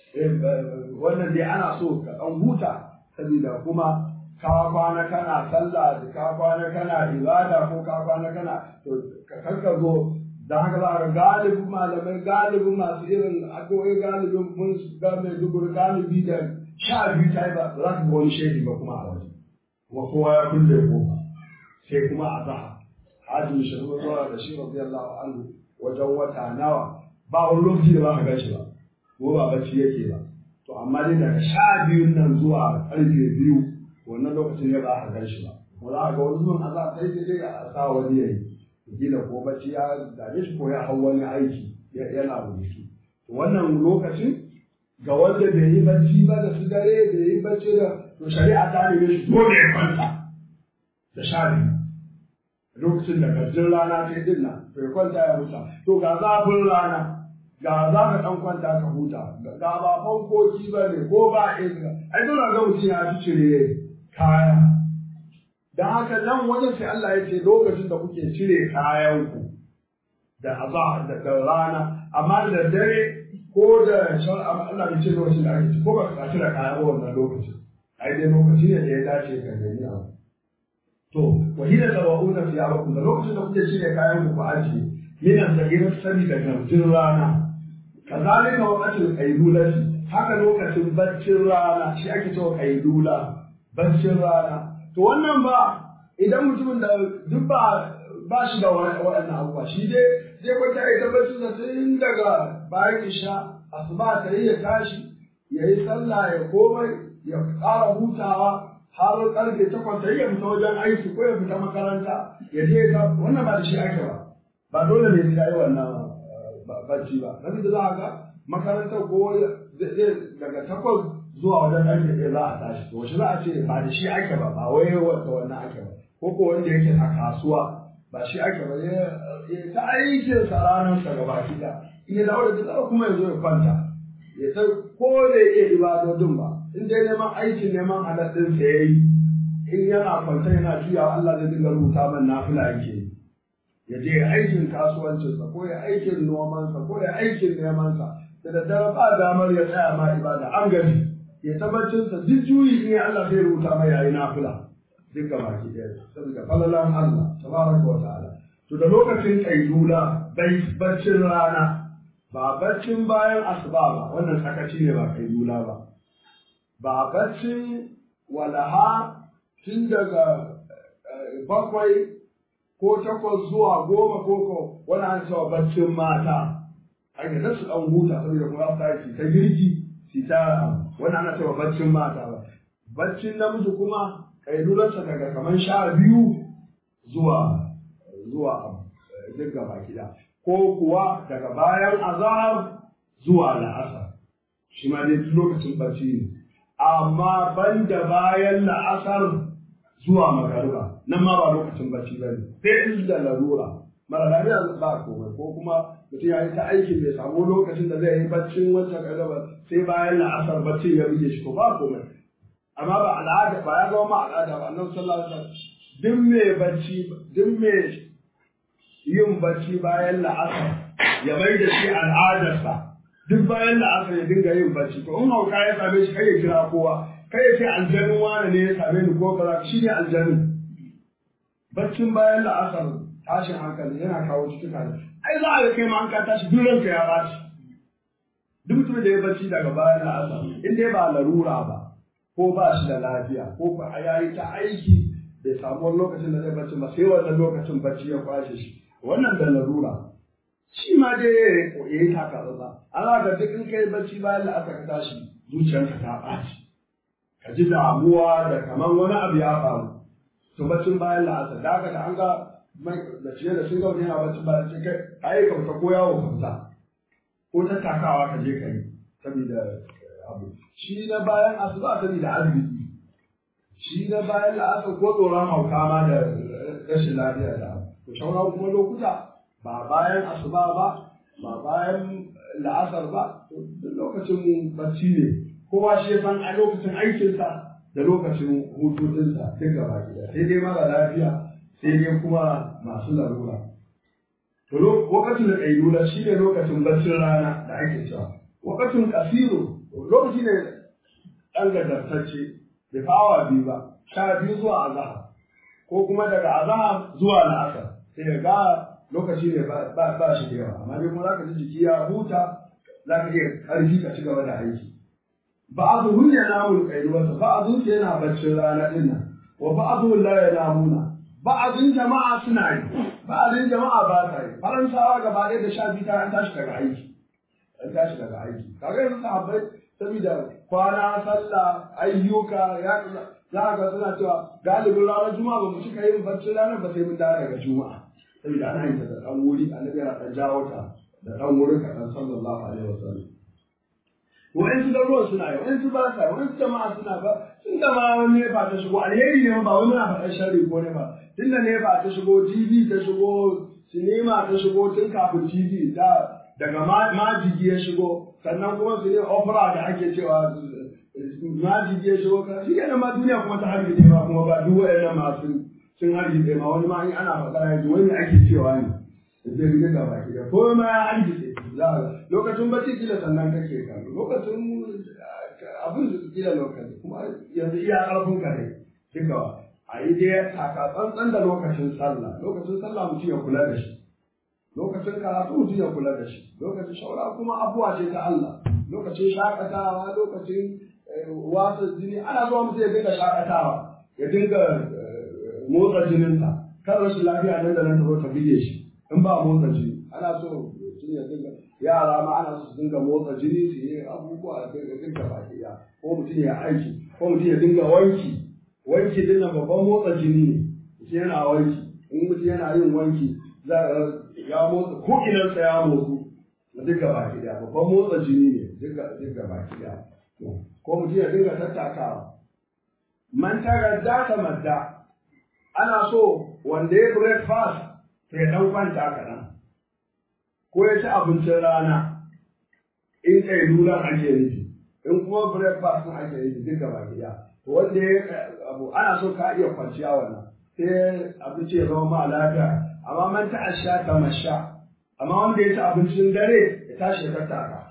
wannan dai ana so ka dan huta saboda kuma ka kwana kana sallah da ka kwana kana ibada ko ka kwana kana to ka karka zo dan haka za a ga galibin malamai galibin masu irin addu'o'i galibin mun ga mai dubur galibi da sha biyu ta yi ba za ka ga wani shehi ba kuma a waje kuma kowa ya kulle kofa sai kuma a zaha hajji shirin zuwa da shi radiyallahu anhu wajen wata nawa ba wani lokaci da ba ka gashi ba ko ba bacci yake ba to amma dai daga sha biyun nan zuwa karfe biyu wannan lokacin ya ba ka gashi ba ko za ka ga wani zuwan a za a sai dai a sa wani yayi gina ko bacci ya dame shi ko ya hau wani aiki yana rubutu wannan lokacin ga wanda bai yi bacci ba da su dare bai yi bacci da to shari'a ta neme shi dole ya kwanta da sha biyu lokacin da gajin rana ta yi dinna to ya kwanta ya huta to ga zafin rana ga za ka ɗan kwanta ka huta ga ba fankoki ba ne ko ba iska ai dole ga mutum ya fi cire kaya dan haka nan wajen sai Allah ya ce lokacin da kuke cire kayanku da azahar da rana amma da dare ko da shan Allah bai ce lokacin da ake ci ko ba ka cire kaya ba wannan lokacin ai dai lokaci ne da ya dace ka gani abu to wahida tawa'una fi abakum da lokacin da kuke cire kayan ku ajiye minan sagirar sani da garjin rana kazalika waqatul qailulati haka lokacin baccin rana shi ake cewa qailula baccin rana to wannan ba idan mutumin da duk ba ba shi da waɗannan abubuwa shi dai zai kwanta ya tabbatar da tun daga bayan isha asuba ta yi ya tashi ya yi sallah ya komai ya ƙara hutawa har karfe takwas ta ya fita wajen aiki ko ya fita makaranta ya je ka wannan ba da shi ake ba ba dole ne sai yi wannan bacci ba nabi da za a ga makarantar ko daga takwas zuwa wajen karfe ɗaya za a tashi to shi za a ce ba da shi ake ba ba wai wata wannan ake ba ko ko wanda yake a kasuwa ba shi ake ba ya ta aikin sa ranar sa gaba da in ya dawo da tsara kuma ya zo ya kwanta ya ta ko da iya ibadodin ba in dai neman aikin neman halal din sa yayi in yana kwanta yana juya Allah zai dinga rubuta man nafila yake ya je aikin kasuwancin sa ko ya aikin noman sa ko ya aikin neman sa da daddare ba damar ya tsaya ma ibada an gani ya tabbacin sa duk juyi in Allah zai rubuta mai yayi nafila duk gaba ki ɗaya saboda falalan Allah tabaraka wa ta'ala to da lokacin kailula bai baccin rana ba baccin bayan asuba ba wannan sakaci ne ba kailula ba ba baccin walaha tun daga bakwai ko takwas zuwa goma ko ko wani an cewa baccin mata ake da su ɗan huta saboda kuma za su ta girki su ta wani ana cewa baccin mata ba baccin namiji kuma ƙailularsa daga kamar sha biyu zuwa zuwa duk gaba gida ko kuwa daga bayan azahar zuwa la'asar shi ma dai lokacin bacci ne amma ban da bayan la'asar zuwa magariba nan ma ba lokacin bacci ba ne sai in da larura mara lafiya ba komai ko kuma mutum ya yi ta aiki bai samu lokacin da zai yi baccin wancan gaba sai bayan la'asar bacci ya buge shi ko ba komai amma ba al'ada ba ya zama ma al'ada ba annabi sallallahu alaihi wasallam duk mai bacci duk mai yin bacci bayan la'asar ya mai da shi al'adarsa duk bayan la'asar ya dinga yin bacci to in hauka ya same shi kai ya kira kowa kai ya ce aljanin wane ne ya same ni ko kaza shi ne aljanin baccin bayan la'asar tashin hankali yana kawo cutuka ne ai za a ga kai ma an ka tashi duk ranka ya baci duk mutumin da ya bacci daga bayan la'asar in dai ba larura ba ko ba shi da lafiya ko ba ya yi ta aiki bai samu wani lokacin da zai bacci ba sai wannan lokacin bacci ya kwashe shi wannan da larura shi ma dai ya yi taka tsatsa ana ga duk in kai bacci bayan la'asar ka tashi zuciyarka ta ɓaci ka ji damuwa da kamar wani abu ya faru to baccin bayan la'asar da haka da an ga da ciye da sun gauni yana baccin bayan sai kai ai ka fita ko yawo ka fita ko tattakawa ka je ka yi saboda abu shi na bayan asuba saboda arziki shi na bayan la'asar ko tsoron hauka ma da rashin lafiya da abu to sauran kuma lokuta ba bayan asuba ba ba bayan la'asar ba duk lokacin bacci ne kowa shi ya san a lokacin aikinsa da lokacin hutu ɗinsa duk gaba gida sai dai mara lafiya sai dai kuma masu larura to lokacin da ƙailula shi ne lokacin baccin rana da ake cewa lokacin kasiru lokaci ne ɗan gadartacce bai fawa biyu ba sha biyu zuwa azahar ko kuma daga azahar zuwa la'asar sai ga lokaci ne ba shi da yawa amma dai kuma za ka ji jiki ya huta za ka iya ƙarfi ka ci gaba da aiki ba'dhum yanamu al-qailubata ba'dhum yana baccin rana din nan wa ba'dhum la yanamuna ba'dhum jama'a suna yi ba'dhum jama'a ba ta yi faransawa gaba ɗaya da sha biyu ta an tashi daga aiki an tashi daga aiki kaga yanzu sahabbai saboda kwana sallah ayyuka ya za ga suna cewa galibin ranar juma'a ba mu cika yin baccin ranar ba sai mun dawo daga juma'a saboda ana yin ta da ɗan wuri annabi yana ɗan jawo ta da ɗan wuri kaɗan sallallahu alaihi wasallam wa'insu garuruwan suna yi wa'insu ba sa wa'insu jama'a suna ba tun da ma wani nefa ta shigo alheri ne ba wani muna faɗar sharri ko nefa tun da nefa ta shigo tv ta shigo sinima ta shigo tun kafin tv da daga majigi ya shigo sannan kuma su ne opera da ake cewa majigi ya shigo ka shi yana ma duniya kuma ta harbi ma kuma ba duk wa'annan masu sun harbi ma wani ma in ana faɗa ya ji wani ake cewa ne zai rike ga baki da ko ma ya harbi za lokacin bacci kila sannan kake kallo lokacin abin da kila lokaci kuma yanzu iya ƙarfin ka ne duka a yi dai taka tsantsan da lokacin sallah lokacin sallah mutum ya kula da shi lokacin karatu mutum ya kula da shi lokacin shaura kuma abuwa ce ta Allah lokacin shakatawa lokacin wasa jini ana zuwa mutum ya dinga shakatawa ya dinga motsa jininsa kan rashin lafiya nan da nan ta zo ta bige shi in ba motsa jini ana so mutum ya dinga yara ma ana so su dinga motsa jini su yi abubuwa da dinga baki ya ko mutum ya aiki ko mutum ya dinga wanki wanki din nan babban motsa jini ne mutum yana wanki in mutum yana yin wanki za ya motsa ko inansa ya motsu da duka baki da babban motsa jini ne duka duka baki da ko mutum ya dinga tattakawa man tagadda ta madda ana so wanda ya breakfast sai ya dan kwanta kaɗan ko ya ci abincin rana in kai lulan ake nufi in kuma breakfast din ake nufi duka baki da wanda ya abu ana so ka iya kwanciya wannan sai abinci ya zama ma lafiya amma man ta asha ta masha amma wanda ya ci abincin dare ya tashi ya tattaka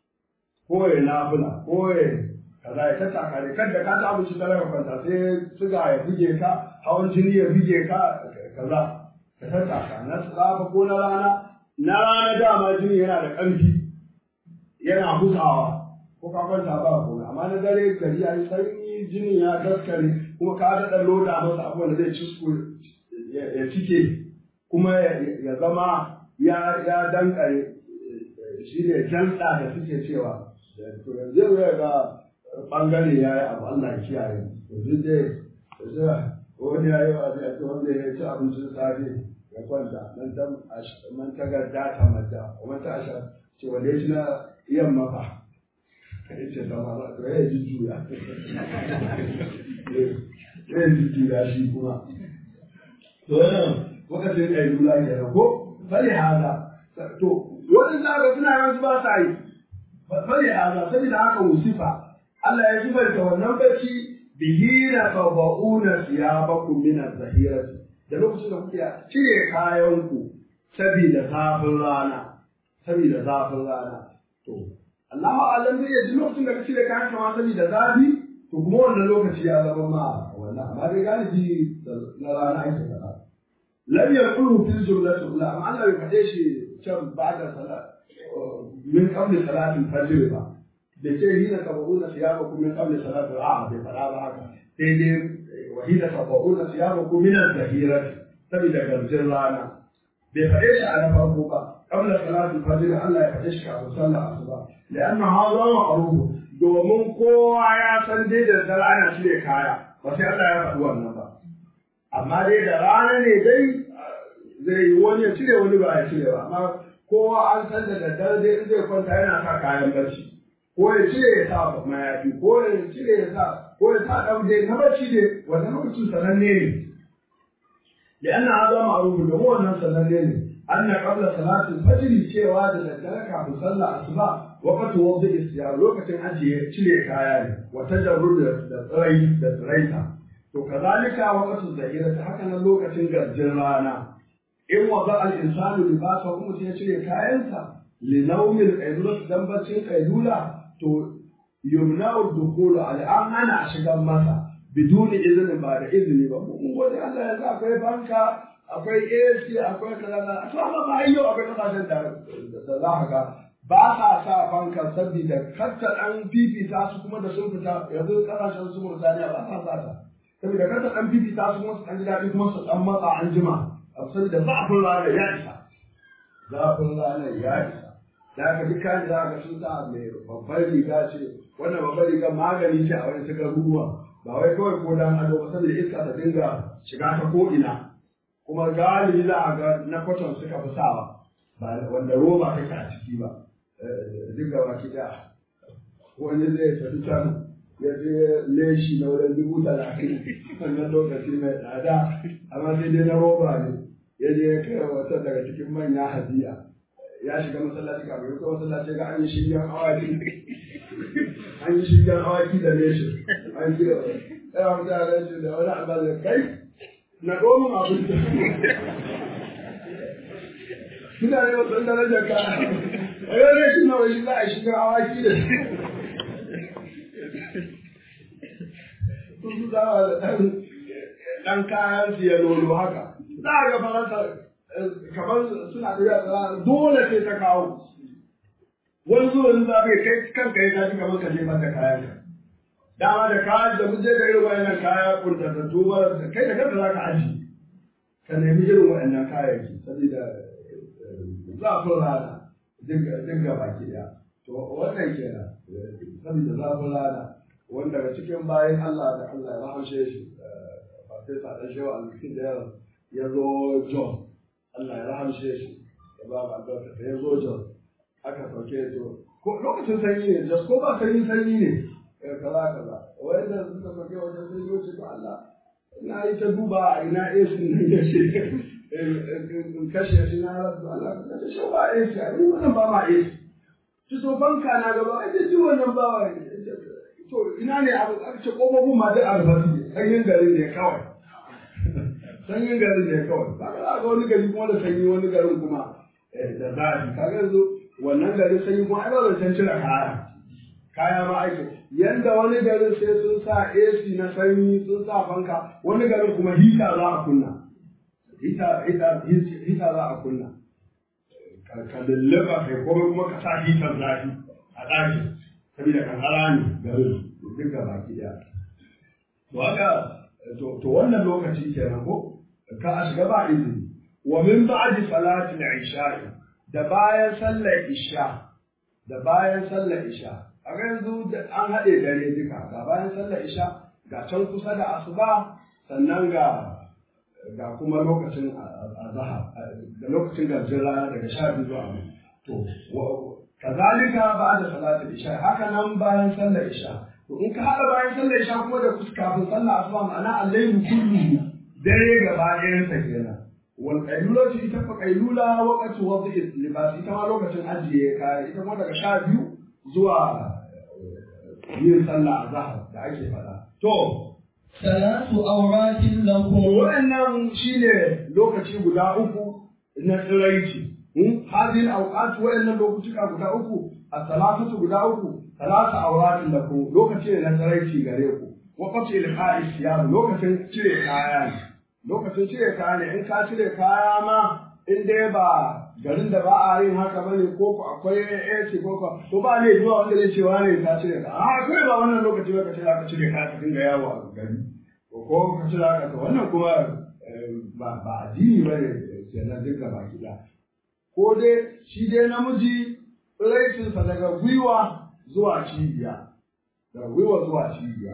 ko ya nafula ko ya kaza ya tattaka ne kada ka ci abincin dare ka kwanta sai suga ya buge ka hawan jini ya buge ka kaza ka tattaka na tsafa ko na rana na rana dama jini yana da ƙarfi yana busawa ko ka kwanta ba ko amma na dare gari ya yi sanyi jini ya daskare kuma ka daɗa loda masa abubuwan da zai cisko ya cike kuma ya zama ya ya dankare shi ne janta da suke cewa to yanzu ya ga bangare ya yi abu Allah ya kiyaye yanzu dai wani ya yi wa a ce wanda ya ci abincin safe ya kwanta nan ta man ta ga data mata wani ta asha ce wanda ya ci na yamma fa ya ce sama ba to ya ji juya ya ji juya shi kuma to wannan lokacin ƙailula ke nan ko bali haza to wani zaga suna yanzu ba sa yi bali haza saboda haka wusifa Allah ya sifanta wannan bacci bihi na taba'una siyabakum min az-zahirati da lokacin da kuke cire kayanku saboda zafin rana saboda zafin rana to Allahu alam ne ya ji lokacin da ka cire kayan kama saboda zafi to kuma wannan lokaci ya zama ma wannan amma dai galibi na rana ake faɗa lam yaqulu fil jumlati ula amma Allah bai faɗe shi can ba da salat min qabli salatil fajr ba da ce hina tabuna siyabakum min qabli salatil a bai faɗa ba haka sai dai wa hina tabuna siyabakum min az-zahirati saboda garjin rana bai faɗe shi a na farko ba qabla salatil fajr Allah ya faɗe shi kafin sallar asuba لأن هذا معروف domin kowa ya san dai da dare ana cire kaya ba sai Allah ya faɗi wannan ba amma dai da rana ne dai zai yi wani ya cire wani ba ya cire ba amma kowa an san da daddare dai in zai kwanta yana sa kayan barci ko ya cire ya sa mayafi ko ya cire ya sa ko ya sa ɗan dai na barci dai wannan lokacin sananne ne لأن هذا معروف domin wannan sananne ne أن قبل صلاة الفجر cewa da daddare kafin sallah asuba وقت وضع السيار lokacin ajiye cire kaya ne wa tajarrud da tsirai da tsiraita to kazalika waqtu zahira haka nan lokacin garjin rana in wada al insanu libasa kuma ya cire kayansa li nawmil qailula dan baccin qailula to yumna'u dukhul al an ana shigan masa biduni izinin ba da izini ba mun gode Allah yanzu akwai banka akwai AC akwai kaza to amma ba yau akwai kasashen da da za ka ga ba sa sa fanka saboda kanta an fifita su kuma da sun fita yanzu kasashen su Murtaniya ba sa sa ta saboda kanta an fifita su kuma su an ji daɗi kuma su dan matsa an jima saboda zafin rana ya isa zafin rana ya isa da aka duk kan da aka sun sa mai babbar riga ce wannan babbar riga magani ce a wani suka ruwa ba wai kawai ko dan ado ba saboda iska ta dinga shiga ta ko ina kuma galibi za a ga na kwaton suka fi sawa ba wanda roba take a ciki ba duk gaba ki da wani zai tafi can ya je leshi na wurin dubu talatin wannan lokaci mai tsada amma sai dai na roba ne ya je ya kai wata daga cikin manya hadiya ya shiga masallaci kafin ya masallaci ga an yi shiryan awaki an yi shiryan awaki da leshi an yi ya mutane shi da wani albazin kai na domin abinci mutane ba san darajar ka a yau ne shi nawa shi za a shiga awaki da su su zama da ɗan ɗan kayan su ya lolo haka za a ga faransa kamar suna da dole sai ta kawo wani zuwa zuwa bai kai kanka ya tafi kamar ka jefar da kayan ka dama da kayan da mun je da irin wayannan kaya kuntatattu mara kai da kanka za ka aji ka nemi irin wayannan kayayyaki saboda zafin rana duk gaba ke ɗaya to wannan kenan saboda zafin rana wanda daga cikin bayan Allah da Allah ya rahamshe shi Farfesa ɗan shewa alƙin da ya zo John Allah ya rahamshe shi ya ba ba albarka ya zo John aka sauke to ko lokacin sanyi ne just ko ba sanyi sanyi ne kaza kaza wanda suka sauke wajen sanyi wace to Allah ina yi ta duba a ina AC nan ya ce in kashe shi na rasu Allah ka kashe shi ba AC a yi wannan ba ma AC ci to banka na gaba a ce wannan ba wa to ina ne abu aka ce kofofin ma duk albasu ne sanyin gari ne kawai sanyin gari ne kawai ba ka ga wani gari kuma da sanyi wani garin kuma da zafi ka ga yanzu wannan gari sanyi kuma ai ba zancen cire kaya kaya ma aiki yanda wani garin sai sun sa AC na sanyi sun sa fanka wani garin kuma hita za a kunna hita hita hita za a kunna ka lulluɓa kai komai kuma ka sa hitar zafi a ɗakin saboda kankara ne garin duk ga baki ɗaya to haka to wannan lokaci kenan ko ka a shiga ba izini wa min ba'di salati al-isha da bayan sallar isha da bayan sallar isha a yanzu an haɗe dare duka ga bayan sallar isha ga can kusa da asuba sannan ga ga kuma lokacin azhar da lokacin garjin rana daga sha biyu zuwa to kazalika ba'da salati isha haka nan bayan sallar isha to in ka haɗa bayan sallar isha kuma da kafin sallar asuba ma'ana al-layl kullu dare gaba ɗayan sa kenan wal qailula ita fa qailula waqtu wad'i libas ita ma lokacin ajiye kaya ita kuma daga sha biyu zuwa yin sallah azhar da ake faɗa to salatu auratin lakum wa'annan shine lokaci guda uku na tsiraici hadin awqat wa'annan lokutuka guda uku as-salatu guda uku salatu auratin lakum lokaci ne na tsiraici gare ku waqti ilqa'i siyam lokacin cire kaya ne lokacin cire kaya ne in ka cire kaya ma in dai ba garin da ba a yin haka bane ko ku akwai AC ko ko to ba ne zuwa wanda zai ce wani ka cire ka a kai ba wannan lokaci ba ka ce ka cire kaya ka dinga yawo a gari ko ko ka cire ka to wannan kuma ba ba addini bane kenan duka ba kida ko dai shi dai namiji raisinsa daga gwiwa zuwa cibiya daga gwiwa zuwa cibiya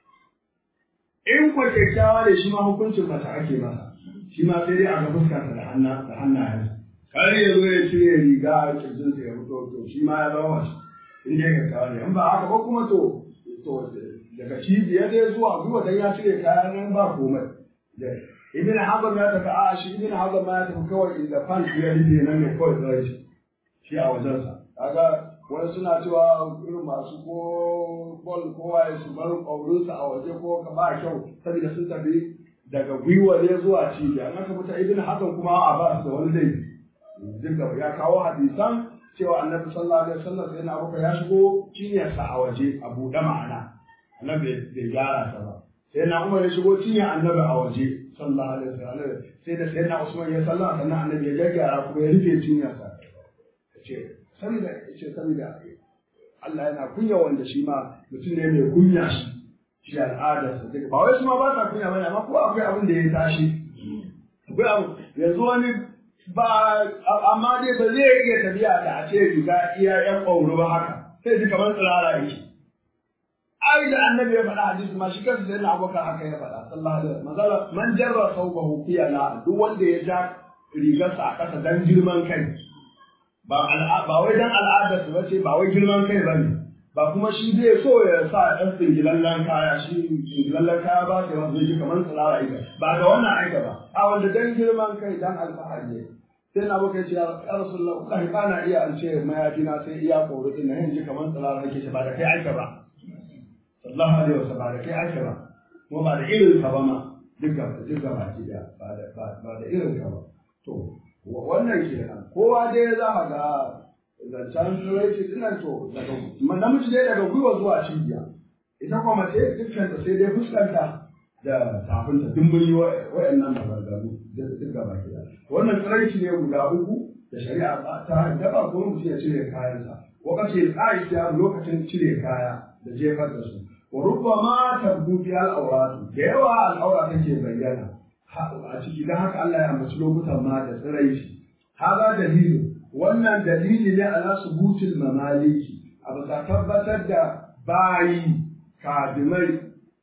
in kwa kyakkyawa ne shi ma hukuncin mace ake masa shi ma sai dai a ga fuskarsa da hanna da hannayen kar ya zo ya cire riga a kirjin sa ya fito to shi ma ya zama mace in dai kyakkyawa ne in ba haka ba kuma to to daga cibiya dai zuwa zuwa dan ya cire kayan nan ba komai ibn hazm ya tafi a shi ibn hazm ma ya tafi kawai inda fan ya rufe nan ne kawai zai shi shi a wajensa kaga wani suna cewa irin masu ko bol ko waye su bar ƙaurinsa a waje ko ka ba kyau saboda sun tafi daga gwiwa ne zuwa cibiya an aka fita ibn hasan kuma a ba su da wani laifi duka ya kawo hadisan cewa annabi sallallahu alaihi wasallam sai na abuka ya shigo cinyarsa a waje a buɗe ma'ana annabi bai gyara ta ba sai na umar ya shigo cinyar annabi a waje sallallahu alaihi wasallam sai da sai na usman ya sallama sannan annabi ya gyara kuma ya rufe cinyarsa ce saboda ce saboda Allah yana kunya wanda shi ma mutum ne mai kunya shi shi al'adarsa duka ba wai su ma ba sa kunya bane amma ko akwai abin da ya tashi akwai abu yanzu wani ba amma dai ba zai iya tafiya da a ce riga iya yan ƙwauro ba haka sai ji kamar tsirara yake ai da annabi ya faɗa hadisi ma shi kansa sai na abokan haka ya faɗa sallallahu alaihi wasallam manzala man jarra saubahu fi ala duk wanda ya ja rigarsa a ƙasa dan girman kai ba ba wai dan al'adar su bace ba wai girman kai bane ba kuma shi zai so ya sa ɗan tsingilallen kaya shi tsingilallen kaya ba sai wanda zai kamar tsirara aika ba ga wannan aika ba a wanda dan girman kai dan alfahari ne sai na baka ce ya rasulullah wallahi ba na iya an ce mayafi na sai iya koro din nan ji kamar tsirara nake shi ba da kai aika ba sallallahu alaihi wasallam ba da kai aika ba kuma ba da irin ka ba ma duk ga duk ga baki da ba da ba da irin ka ba to wannan kenan kowa dai za a ga zancen turanci dinan to daga namiji dai daga gwiwa zuwa cibiya ita kuma mace dukkan ta sai dai fuskanta da tafinta dimbin wa'annan maganganu duk gaba gida wannan turanci ne guda uku da shari'a ta daba ko mutum ya cire kayansa wakati aisha lokacin cire kaya da jefar da su wa rubbama tabbu fi al-awrat da yawa al-awra take bayyana a ciki don haka Allah ya ambaci lokutan ma da tsiraici haza dalilu wannan dalili ne ala subutul mamaliki a bisa tabbatar da bayi kadimai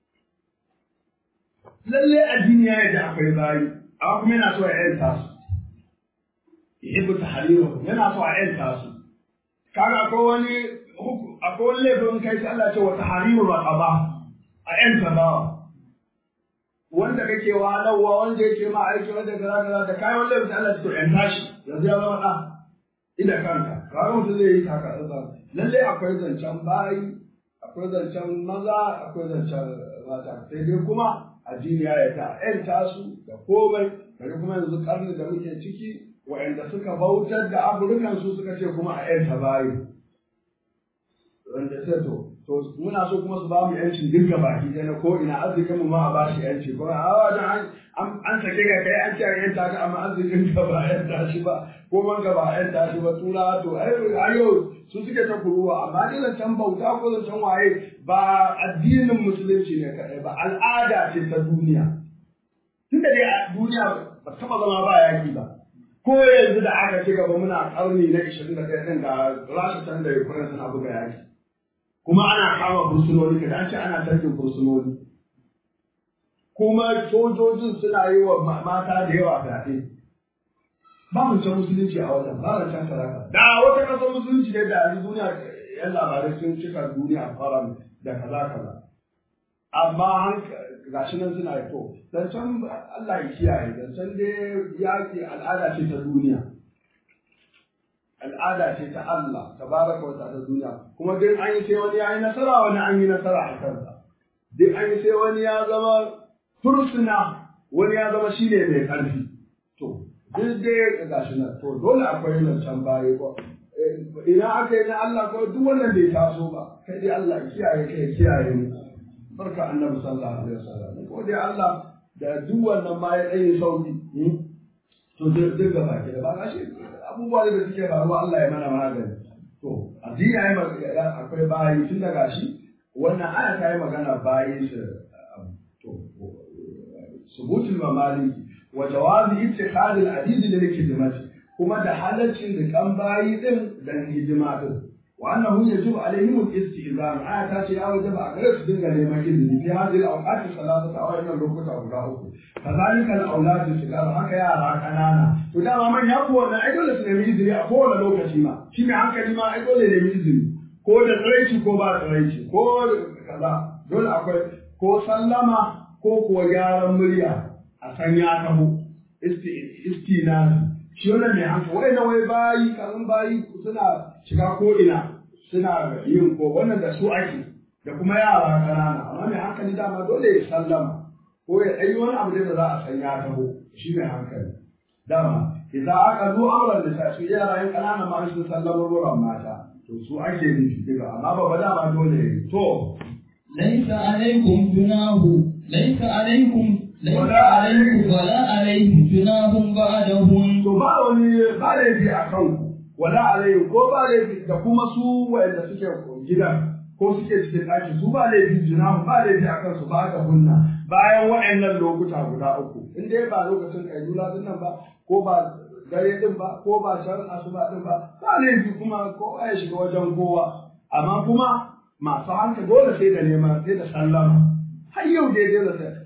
lalle addini ya yadda akwai bayi amma kuma yana so ya yanta su yuhibbu tahriru yana so a yanta su kaga akwai wani akwai wani laifin kai sai Allah ce wa tahriru raqaba a yanta bawa wanda kake wahalarwa wanda yake ma aiki wanda kaza kaza da kai wanda bisa Allah to yan tashi yanzu ya zama da ina kanka kaga mutum zai yi taka tsantsan lalle akwai zancen bayi akwai zancen maza akwai zancen mata sai dai kuma addini ya yata yan tasu da komai kare kuma yanzu karni da muke ciki wa'anda suka bautar da afirkan su suka ce kuma a yanta bayi wanda sai to to muna so kuma su ba mu yancin dinka baki ɗaya na ko ina arzikin mu ma a ba shi yanci ko a wajen an an sake ga kai an ce a yanta ka amma arzikin ka ba a yanta shi ba ko man ka ba a yanta shi ba tura to ai ayo su suke ta kuruwa amma dai zancen bauta ko zancen waye ba addinin musulunci ne kaɗai ba al'ada ce ta duniya tunda dai duniya ba taba zama ba yaki ba ko yanzu da aka ci gaba muna karni na 21 din ga Rasha can da Ukraine suna buga yaki kuma ana kama fursunoni kada an ce ana tarkin fursunoni kuma sojojin suna yi wa mata da yawa fyaɗe ba mu can musulunci a wajen ba mu can saraka da wata ƙasar musulunci ne da yanzu duniya yan labarai sun cika duniya fara da kaza kaza amma gashi nan suna yi to zancen Allah ya kiyaye zancen dai yaƙi al'ada ce ta duniya al'ada ce ta Allah tabaraka wa ta'ala duniya kuma duk an yi sai wani ya yi nasara wani an yi nasara a kansa duk an yi sai wani ya zama fursuna wani ya zama shine mai ƙarfi to duk dai gashi nan to dole akwai zancen baye ko ina aka yi na Allah ko duk wannan bai taso ba kai dai Allah kiyaye kai kiyaye mu barka annabi sallallahu alaihi wasallam ko dai Allah da duk wannan ma ya dai sauki to duk gaba ke da ba gashi abubuwa da suke faruwa Allah ya mana magani to addini yayi akwai bayi tun da gashi wannan aya ta yi magana bayi su to subutul mamaliki wa jawazi ittikhad al-adid lil khidmati kuma da halaccin da kan bayi din dan hidima din wa annahu yajibu alaihim al-istizan aya ta ce ya wajaba a gare su dinga neman izini fi hadhihi al-awqat salatata a wannan lokuta guda uku kazalika al-awlad sigar haka yara kanana to dama man ya ko wannan ai dole su nemi izini a kowane lokaci ma shi mai hankali ma ai dole nemi izini ko da tsiraici ko ba tsiraici ko kaza dole akwai ko sallama ko kuwa gyaran murya a san ya taho istinasi shi wannan mai hankali wai na wai bayi kaman bayi suna shiga ko ina suna yin ko wannan da su ake da kuma yara ƙanana amma mai hankali dama dole ya sallama ko ya ɗanyi wani abu da za a san ya taho shi mai hankali dama idan aka zo auren da su yara yin ƙanana ma sun sallama ruwan mata to su ake nufi duka amma babba dama dole ya yi to ليس عليكم جناه ليس عليكم ليس عليكم ولا عليهم جناه بعدهم to ba wani ba laifi a kanku wala alayhi ko ba laifi da kuma su wanda suke gidan ko suke cikin ɗaki su ba laifi juna ba laifi a kansu ba ga hunna bayan waɗannan lokuta guda uku in dai ba lokacin kailula din nan ba ko ba dare din ba ko ba shan asuba din ba ba laifi kuma kowa ya shiga wajen kowa amma kuma masu hanka dole sai da neman sai da sallama har yau dai dole sai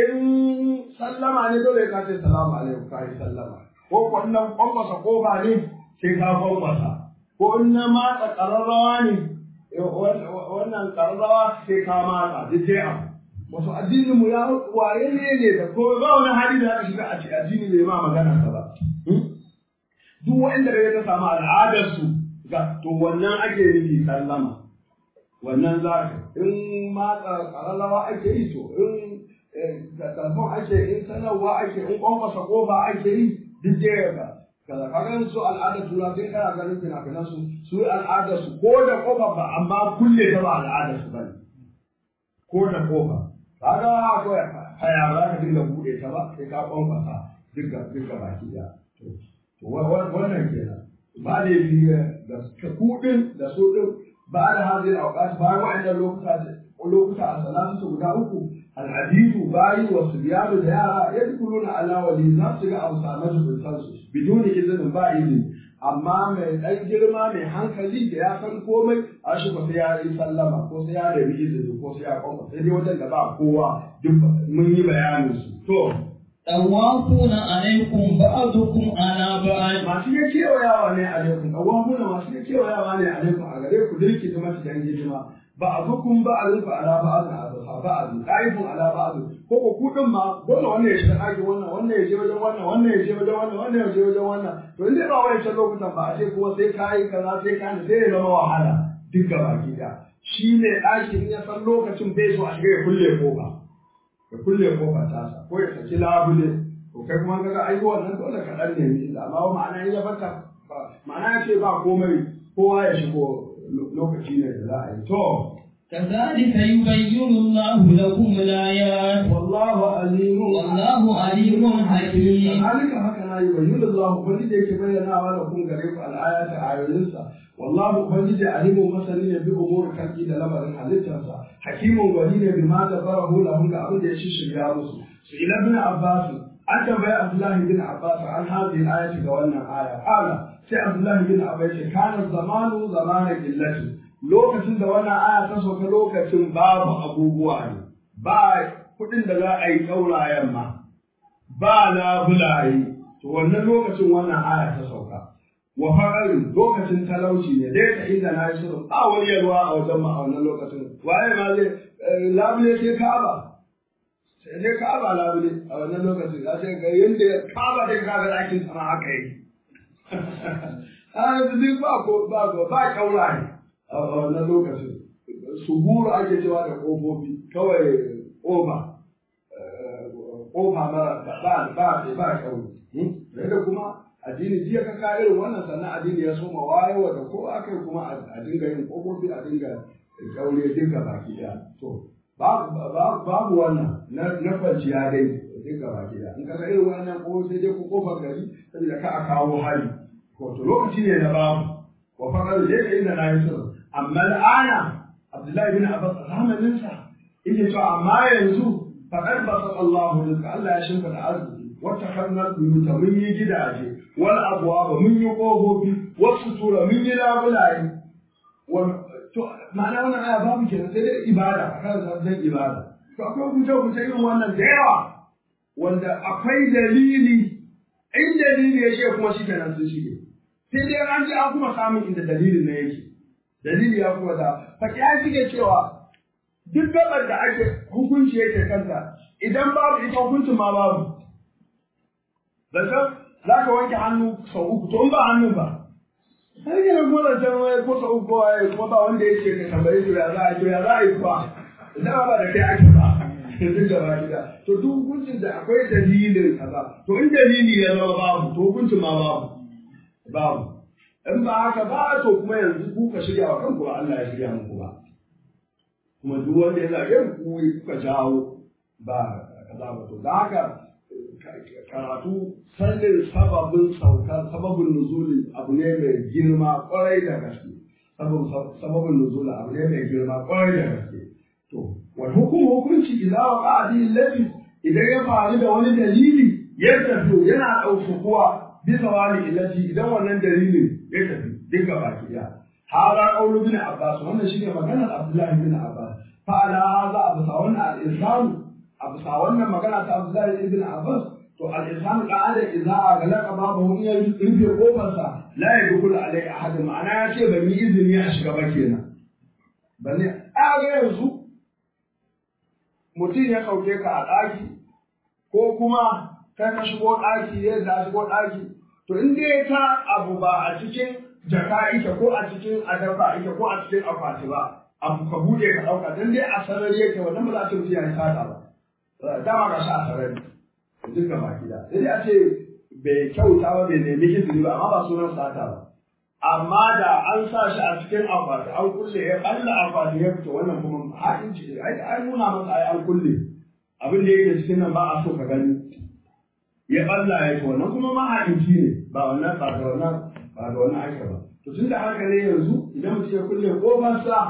in sallama ne dole ka ce salamu alaikum ka yi sallama ko wannan kwankwasa kofa ne sai ka kwankwasa ko in na matsa ƙararrawa ne wannan ƙararrawa sai ka matsa duk dai abu wasu addinin mu ya waye ne ne da ko ba wani hali da aka shiga a ce addini bai ma magana ka ba duk wanda da ya samu al'adar su ga to wannan ake nufi sallama wannan za ka in matsa ƙararrawa ake yi to in da telefon ake in sanarwa ake in kwankwasa kofa ake yi duk dai ka kaza kaga su al'adar tura sai kana ganin fina-finan su su al'adar su ko da kofa ba amma kulle ta ba al'adar su bane ko da kofa kaga akwai haya ba za ka dinga bude ta ba sai ka kwankwasa duka duka baki da to wannan kenan ba da yi da kudin da su din ba da hadin auqat bayan wa'annan lokuta lokuta a salatu guda uku al'adidu bayi wa subyanu da yara yadkhuluna ala wali za su ga amsanatu sultan su biduni izinin ba izini amma mai dan girma mai hankali da ya san komai a shi ko sai ya yi sallama ko sai ya rabi izini ko sai ya kwamba sai dai wajen da ba kowa duk mun yi bayanin su to طوافون عليكم بعضكم على بعض masu ya kewayawa ne alaikum ɗawamuna masu ya kewayawa ne alaikum a gare ku dirki ta mace dan hidima ba a zukun ba a rufe ala ba a zuha ba a zuha ƙa'ifun ala ba a ko ko kuɗin ma dole wannan ya shiga ɗakin wannan wannan ya je wajen wannan wannan ya je wajen wannan wannan ya je wajen wannan to in dai ba wancan lokutan ba a ce kuma sai ka yi kaza sai ka yi sai ya zama wahala duk gaba ki da shi ne ɗakin ya san lokacin bai so a shiga ya kulle kofa ya kulle kofa tasa ko ya saki labule to kai kuma kaga ai wannan dole ka dan nemi illa amma ma'ana in ya baka ma'ana ya ce ba komai kowa ya shigo lokaci ne da za a yi to كذلك يبين الله لكم الآيات والله عليم والله عليم حكيم ذلك هكذا يبين الله ubangiji yake bayyana wa lakum gare ku al'ayati ayoyinsa wallahu ubangiji alimu masani ne bi umuri kalki da lamarin halittarsa hakimun gwani ne bi ma da barahu lahum ga abin da ya shirya musu su ila bin abbas an tambayi Abdullahi bin Abbas an hadhihi ayati ga wannan aya qala sai Abdullahi bin Abbas ce kana zamanu zamana illati lokacin da wannan aya ta sauka lokacin babu abubuwa ne ba kuɗin da za a yi ƙaurayen ma ba labulaye to wannan lokacin wannan aya ta sauka wa faqarin lokacin talauci ne dai ta inda na yi shirin ba wani yalwa a wajen ma a wannan lokacin waye ma zai labule sai ka'aba sai dai ka'aba labule a wannan lokacin za sai ga yanda ka'aba da kaga ɗakin sama haka yi a yanzu duk ba ko ba ko ba kauraye a wannan lokacin suburu ake cewa da ƙofofi kawai ƙofa ƙofa mara ba ba ba ba kauri da kuma addini jiya ka ka irin wannan sannan addini ya soma wayewa da ko aka yi kuma a dinga yin ƙofofi a dinga kaure dinga baki ɗaya to babu wannan na kwanciya dai dinga baki ɗaya in ka ga irin wannan ko sai dai ku kofar gari saboda ka a kawo hari ko to lokaci ne na babu wa faqad laysa inda la yusr amma al'ana Abdullahi bin Abbas zamaninsa yake cewa amma yanzu faqad basata Allahu rizqa Allah ya shimfa da arziki wata hannar buyuta mun yi gidaje wal abwaba mun yi kofofi wasu tura mun yi labulaye to ma'ana wannan aya babu kenan sai dai ibada a kan zan ibada to akwai kuce kuce irin wannan da yawa wanda akwai dalili in dalili ya ce kuma shi kenan sun shige sai dai an ji an kuma samun inda dalilin na yake dalili ya kuma da fakiya suke cewa duk gabar da ake hukunci yake kanta idan babu ita hukuncin ma babu zancen za ka wanke hannu sau uku to in ba hannun ba har yana kuma zancen wai ko sau uku waye kuma ba wanda ya ce ka tambaye su ya za a yi ya za a yi ba idan ba da kai ake ba duk gaba gida to duk hukuncin da akwai dalilin kaza to in dalili ya zama babu to hukuncin ma babu babu in ba haka ba to kuma yanzu ku ka shirya wa kanku ba Allah ya shirya muku ba kuma duk wanda ya zage ku kuka jawo ba kaza ba to da haka karatu sanin sababin sauka sababin nuzuli abu ne mai girma kwarai da gaske sababin nuzuli abu ne mai girma kwarai da gaske to wal hukum hukunci idza waqa bi allati idan ya faru da wani dalili ya tafi yana ɗaukuwa bisa wani illati idan wannan dalilin ya tafi duka baki ɗaya hada qawlu bin abbas wannan shine maganar abdullahi bin abbas fa ala hadha abu wannan al-insan abu wannan magana ta abdullahi ibn abbas to al-insan qa'ada idza aghlaqa babahu in ya rufe kofarsa la yadkhulu alai ahad ma'ana ya ce ban yi izini a shiga ba kenan bane a ga yanzu mutum ya kauke ka a ɗaki ko kuma kai ka shigo ɗaki yadda shigo ɗaki to in dai ta abu ba a cikin jaka ita ko a cikin adafa ita ko a cikin akwati ba abu ka bude ka dauka dan dai a sarari yake wannan ba za a ce mutum ya yi sata ba dama ga shi a sarari duka baki da sai dai a ce bai kyauta ba bai nemi izini ba amma ba sunan sata ba amma da an sa shi a cikin akwati an kulle ya balla akwati ya fito wannan kuma ha'inci ai ai nuna masa ai an kulle abin da yake cikin nan ba a so ka gani ya balla ya to wannan kuma ma ha'inci ne ba wannan ba da wannan ba da wannan ake ba to tunda haka ne yanzu idan mutum ya kulle kofarsa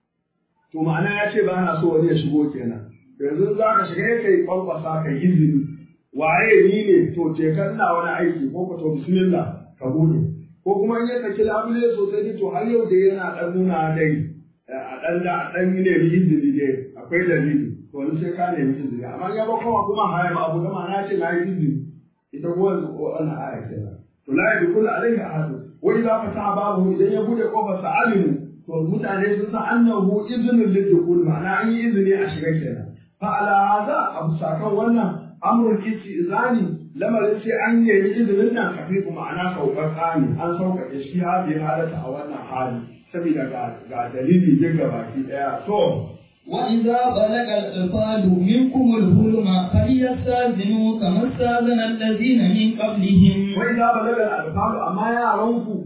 to ma'ana ya ce ba na so wani ya shigo kenan yanzu za ka shiga kai kwankwasa kai izini waye ni ne to je ka ina wani aiki ko ka to bismillah ka bude ko kuma in ya saki labule sosai ne to har yau da yana dan nuna dai a dan da a dan ne bi izini dai akwai dalili to wani sai ka nemi izini amma ya ba kuma kuma haya ba abu da ma na ce na yi izini ita ko yanzu ko ana aya kenan to la yadkhulu alayhi ahad wa idza fataha babu idan ya bude kofar sa alimu to mutane sun san annahu iznul lidkhul ma'ana an yi izini a shiga kenan fa ala hada abu sakan wannan amrul istizani lamarin sai an yi izinin nan kafifu ma'ana sauƙaƙa ne an sauƙaƙe shi hadi halata a wannan hali saboda ga dalili jin baki ɗaya to وإذا بلغ الأطفال منكم الحلم فليستأذنوا كما استأذن الذين من قبلهم وإذا بلغ الأطفال أما يعرفوا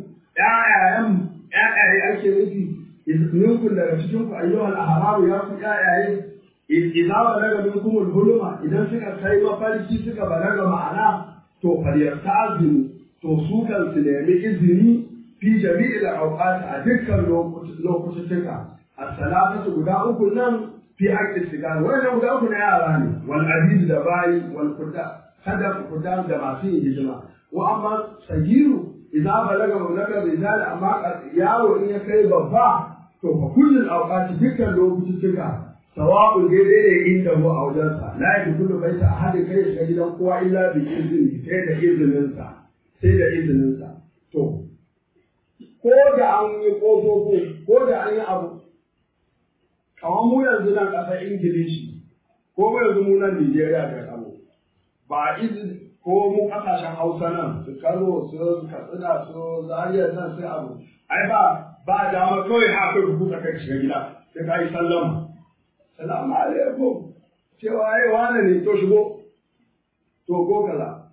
يا ‘ya'yaye ake nufi minkum daga cikin ku ayyuhal ahraru ya ku ‘ya'yaye idza balaga minkum al-huluma idan suka kai mafarki suka balaga ma'ana to falyasta'zinu to su kan su nemi izini fi jami'il awqat a dukkan lokutuka as-salatu guda uku nan fi haqqi sigar wannan guda uku na yara ne wal aziz da bayi wal qudda kada ku fita da masu yin hijima wa amma sagiru idza balaga mablaga rijal amma yaro in ya kai babba to fa kullul awqati dukkan lokutuka sawa'u daidai ne inda mu a wajensa la yadkhulu baita ahadin kai shiga gidan kowa illa bi izini sai da izininsa sai da izininsa to ko da an yi ƙofofi ko da an yi abu kamar mu yanzu nan ƙasar ingilishi ko mu yanzu mu nan nigeria da kano ba izini ko mu ƙasashen hausa nan su kano su katsina su zariya nan sai abu ai ba ba dama kawai haka rubuta kai shiga gida sai ka yi sallama salamu alaikum cewa ai wane ne to shigo to ko kaza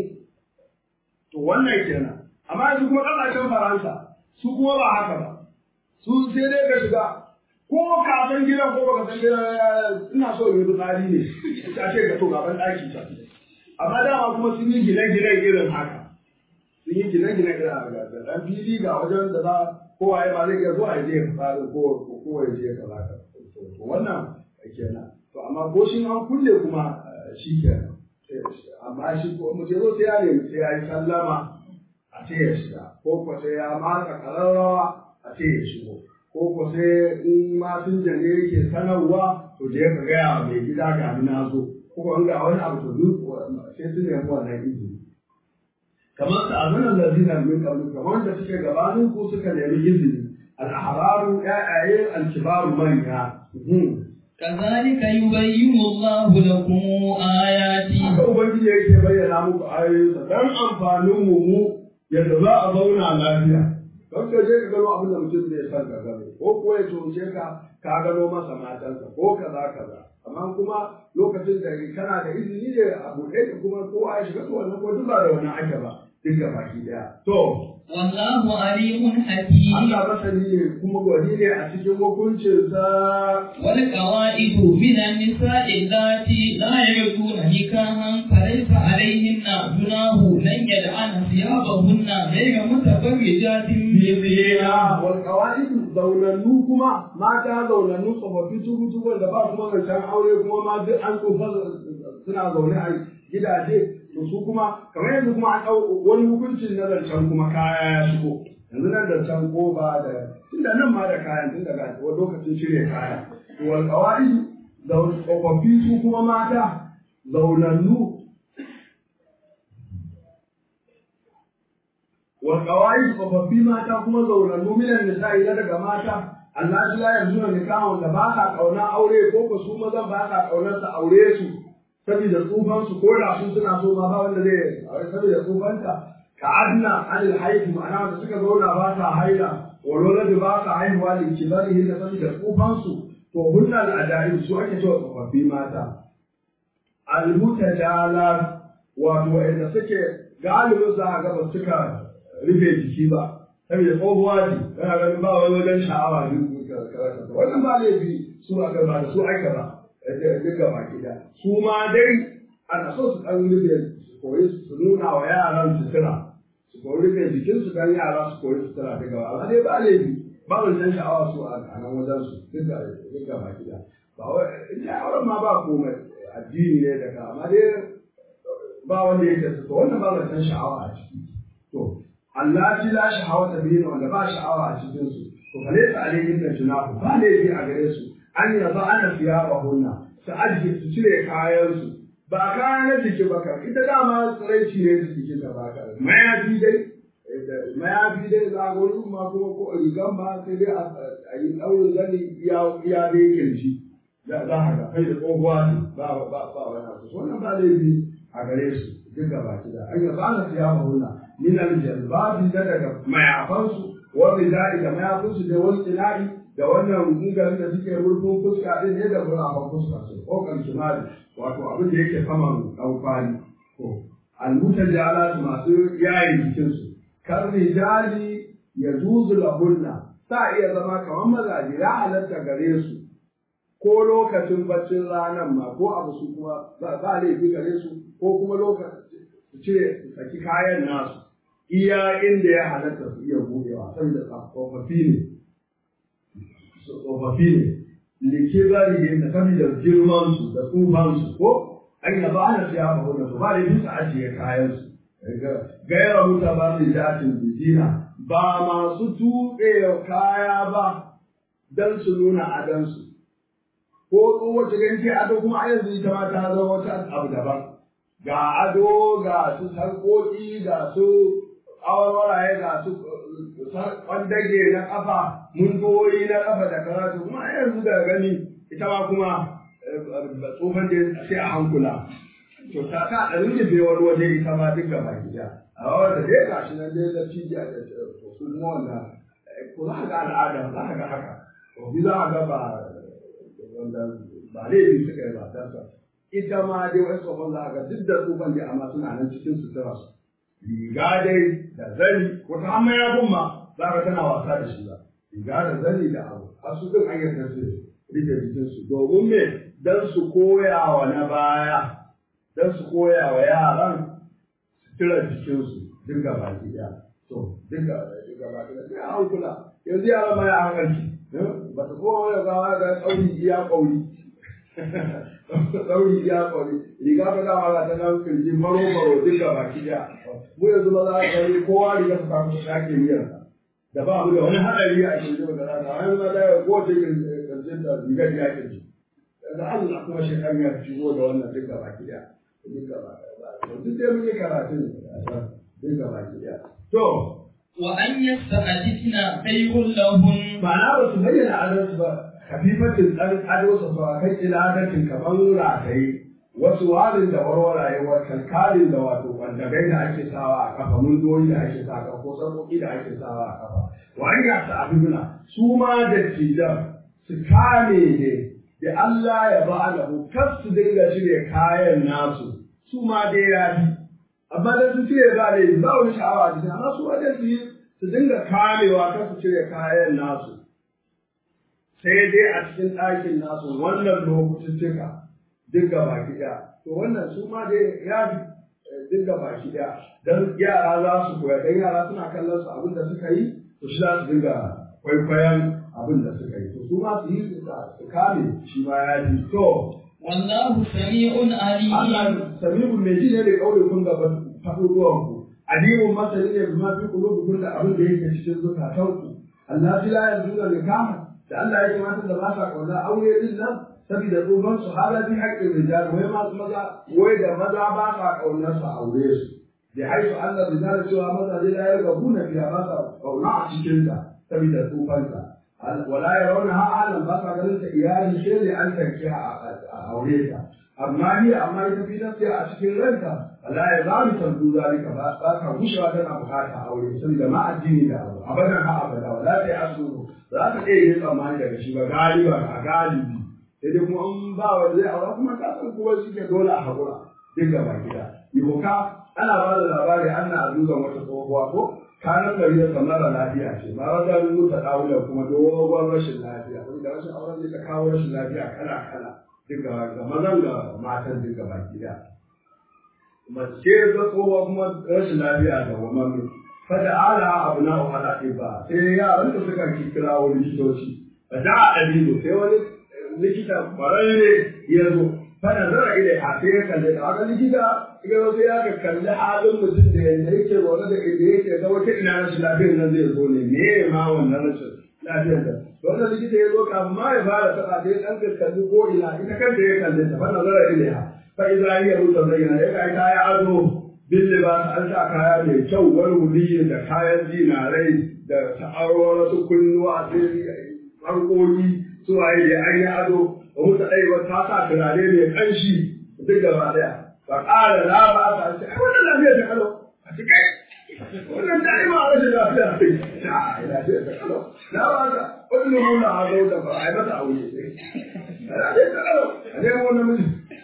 to wannan kenan amma yanzu kuma ƙasashen faransa su kuma ba haka ba su sai dai ka shiga ko ka san gidan ko baka san gidan ina so in yi tsari ne ta ce ga to gaban ɗaki ta amma dama kuma sun yi gine-gine irin haka sun yi gine-gine irin haka da ɗan fili ga wajen da za kowa ya ba zai iya zuwa ya je ya fara ko ko ya je ya kaza to wannan kenan to amma ko shi an kulle kuma shi kenan amma shi ko mutum zo sai ya nemi sai ya yi sallama a ce ya shiga ko ko sai ya maka kararrawa a ce ya shigo ko ko sai in masinja ne yake sanarwa to je ka gaya mai gida ga ni na zo ko ko ga wani abu to duk sai su nemi wannan izini kamar su azanan lazina min qablu kamar wanda suke gabanin ku suka nemi izini al-ahbaru ya'aye al-kibaru manya كذلك يبين الله لكم آياته haka ubangiji yake bayyana muku ayoyinsa dan amfanin mu mu yadda za a zauna lafiya don ka je ka gano abin da mutum zai san ka gano ko kuwa ya tumce ka ka gano masa matansa ko kaza kaza amma kuma lokacin da kana da izini ne a buɗe ka kuma kowa ya shiga to wannan ko duk ba da wannan ake ba duk da baki daya to والله عليم حكيم Allah masani ne kuma gwani ne a cikin hukuncinsa والقواعد من النساء اللاتي لا يجدون نكاحا فليس عليهن جناح لن يدعن ثيابهن غير متبرجات بزينة zina wal qawaid zaunannu kuma mata zaunannu tsofaffi tubu tubu da ba kuma zancen aure kuma ma duk an tsofa suna zaune a gidaje to su kuma kamar yanzu kuma an ɗau wani hukuncin na zancen kuma kaya ya shigo yanzu nan zancen koba da tunda nan ma da kayan tun daga wani lokacin cire kaya to wal qawaid tsofaffi su kuma mata zaunannu wa qawaid tsofaffi mata kuma zaunannu minan nisa'i na daga mata Allah shi la yanzu ne kawon da ba sa kauna aure ko ko su mazan ba sa kaunar su aure su saboda tsufan su ko da su suna so ma ba wanda zai aure saboda tsufanta ka adna anil haihu ma'ana wanda suka zauna ba sa haila walwala da ba sa haihuwa da kibarihin da saboda tsufan su to hunnal adaib su ake cewa tsofaffi mata almutajalat wato wanda suke galibin za a ga ba suka rufe jiki ba saboda tsohuwa ce kana ganin ba wani wajen sha'awa duk karatu wannan ba laifi su aka ba da su aika ba duka baki da su ma dai ana so su ɗan rufe su koyi su nuna wa yaran sutura su koyi rufe jikin su kan yara su koyi sutura daga ba amma dai ba laifi ba wajen sha'awa su a nan wajen su duka duka baki da ba wai sha'awar ma ba komai addini ne daga amma dai ba wanda yake su to wannan ba wajen sha'awa a ciki to Allah ji la sha'awa ta biyu wanda ba sha'awa a cikin su to kale ta alayhin da junahu ba laifi a gare su an yaba ana siya ba hunna su ajiye su cire kayan su ba kayan na jiki ba kan ita dama tsiraici ne su jiki ta ba ka mayafi dai mayafi dai za a wani ma kuma ko rigan ba sai dai a yi ɗaurin zani iya dai kirji za a ga kai da tsohuwa ne ba ba ba wani abu wannan ba laifi a gare su duka baki da an yaba ana siya ba hunna min aljalbabi da daga mayafansu wani da'i da mayafinsu da wani ila'i da wannan gungarin da suke rufin fuska din ne da burafan fuska su kokan kimali wato abin da yake saman ɗaukali to almuta jala masu yayin jikinsu kan rijali ya zuzu lahunna sa iya zama kamar mazaje ya halatta gare su ko lokacin baccin ranar ma ko abu su kuma ba laifi gare su ko kuma lokacin su cire su saki kayan nasu iya inda ya halatta su iya buɗewa saboda tsofaffi ne tsofaffi ne likibari da saboda girman su da tsufan su ko an yi ba ana siya ba wannan ba da bisa ajiye kayan su gaira muta ba su jatin bizina ba masu tuɓe kaya ba dan su nuna adansu ko kowace ganci ado kuma a yanzu ita ma ta zama wata abu daban ga ado ga su sarƙoƙi ga su awarwaraye ga su kwandage na kafa mundoyi na kafa da karatu kuma a yanzu da gani ita ma kuma tsofan da sai a hankula to ta ta ɗarin da bai wani waje ita ma duk gaba gida a wanda dai ga shi nan dai da cibiya da su kuma wanda ko za ka ga al'ada za ka ga haka to bi za ka ga ba wanda ba laifi suka yi ba dan sa ita ma dai wasu tsofan za ka ga duk da tsofan dai amma suna nan cikin sutura su riga dai da zani wata amma ya ma za ka tana wasa da shi ba riga da zani da abu har su din hanyar da su rike jikinsu domin me dan su koya wa na baya dan su koya wa yaran sutura jikinsu duk gaba ɗaya to duk gaba ɗaya sai an kula yanzu yaran ma ya hankalci ba ta kowa wani gawa ga tsauri iya ƙauri tsauri iya ƙauri riga ba dama ga ta nan kirji maro maro duk gaba ɗaya mu yanzu ba za a gani kowa riga su samu su sake miyar da ba mu da wani haɗari a kirji ba da rana wani ma da ya kowace kirjin da rigar ya kirji da Allah kuma shi kan ya shigo da wannan duk gaba ɗaya duk gaba ɗaya duk dai mun yi karatu duk gaba ɗaya to wa an yasta'adina khayrun lahum ma'ana ba su bayyana adalci ba kafifatin ɗan ado su ba kai iladatin kamar rataye wasu warin da warwaraye wa kalkalin da wato bandagai da ake sawa a kafa mundoyi da ake sa kafa ko sarƙoƙi da ake sawa a kafa wa an ga su abibuna su ma da tijan su kame ne da Allah ya ba da kar su dinga cire kayan nasu su ma dai ya fi amma da su cire ba da ba wani sha'awa a cikin amma su wajen su yi su dinga kamewa kar su cire kayan nasu sai dai a cikin ɗakin nasu wannan lokacin cika duk gaba ɗaya to wannan su ma dai ya fi duk gaba ɗaya don yara za su koya don yara suna kallon su abin da suka yi to shi za su dinga kwaikwayon abin da suka yi to su ma su yi su kame shi ma ya fi to wallahu sami'un alim Allah sami'un mai ji ne da kaure kun gaba faɗuɗuwan ku alimun masani ne bima fi qulubikum da abin da yake cikin zukatanku Allah la yanzu da nikama da Allah ya matan da ba sa kauna aure din nan saboda tsohon su hala bi haƙƙin rijal wai masu maza wai da maza ba sa kaunar su aure su da haifu Allah rijal cewa maza dai la yarga buna fiya ba sa kauna a cikin ta saboda tsofanta wala yarawna ha alam ba sa ganin ta iyali sai da an tanki a aure ta amma ni amma ita fi nafsiya a cikin ranta Allah ya za mu tantu zalika ba ba ka gushewa tana bukata aure saboda ma addini da abu abadan ha abada wala sai asuru za ka iya yin tsammani daga shi ba galiba a galibi sai dai kuma in ba wanda zai aura kuma ka san kuma shi ke dole a haƙura duk gaba gida iboka ana ba da labari ana azuzan wata tsohuwa ko kanan gari da samara lafiya ce ma wata mutu ɗaula kuma dogon rashin lafiya wanda rashin auren zai ta kawo rashin lafiya kala kala duk gaba ga mazan ga matan duk gaba gida mace ga tsohuwa kuma rashin lafiya da wamami fada ala abu na wahala ba sai yaran da suka kira wani likitoci fa da adilu sai wani likita kwararre ya zo fada zara ile a sai ya kalli da haka likita ya zo sai ya kalli halin mutum da yadda yake zaune da inda yake ga wata ina rashin lafiyar nan zai zo ne me ma wannan rashin lafiyar da wannan likita ya zo kafin ma ya fara taɓa sai ɗan kalli ko ina ita kanta ya kalli ta fada zara ile ha fa idza hiya mutazayyana ya kai kaya ado bin libas an sa kaya mai kyau wani wuli da kayan zinarai da ta'arwar su kunnuwa sai harkoki su waye da an yi ado ba mu ɗaya ba ta sa turare mai ƙanshi duk gaba ɗaya ba ƙara na ba ta ce ai wannan lafiya ta kalau a ci kai wannan da ai ma rashin lafiya sai ta lafiya ta kalau na ba ta wani nuna a zo da ba ai mata aure lafiya ta kalau a ne wannan miji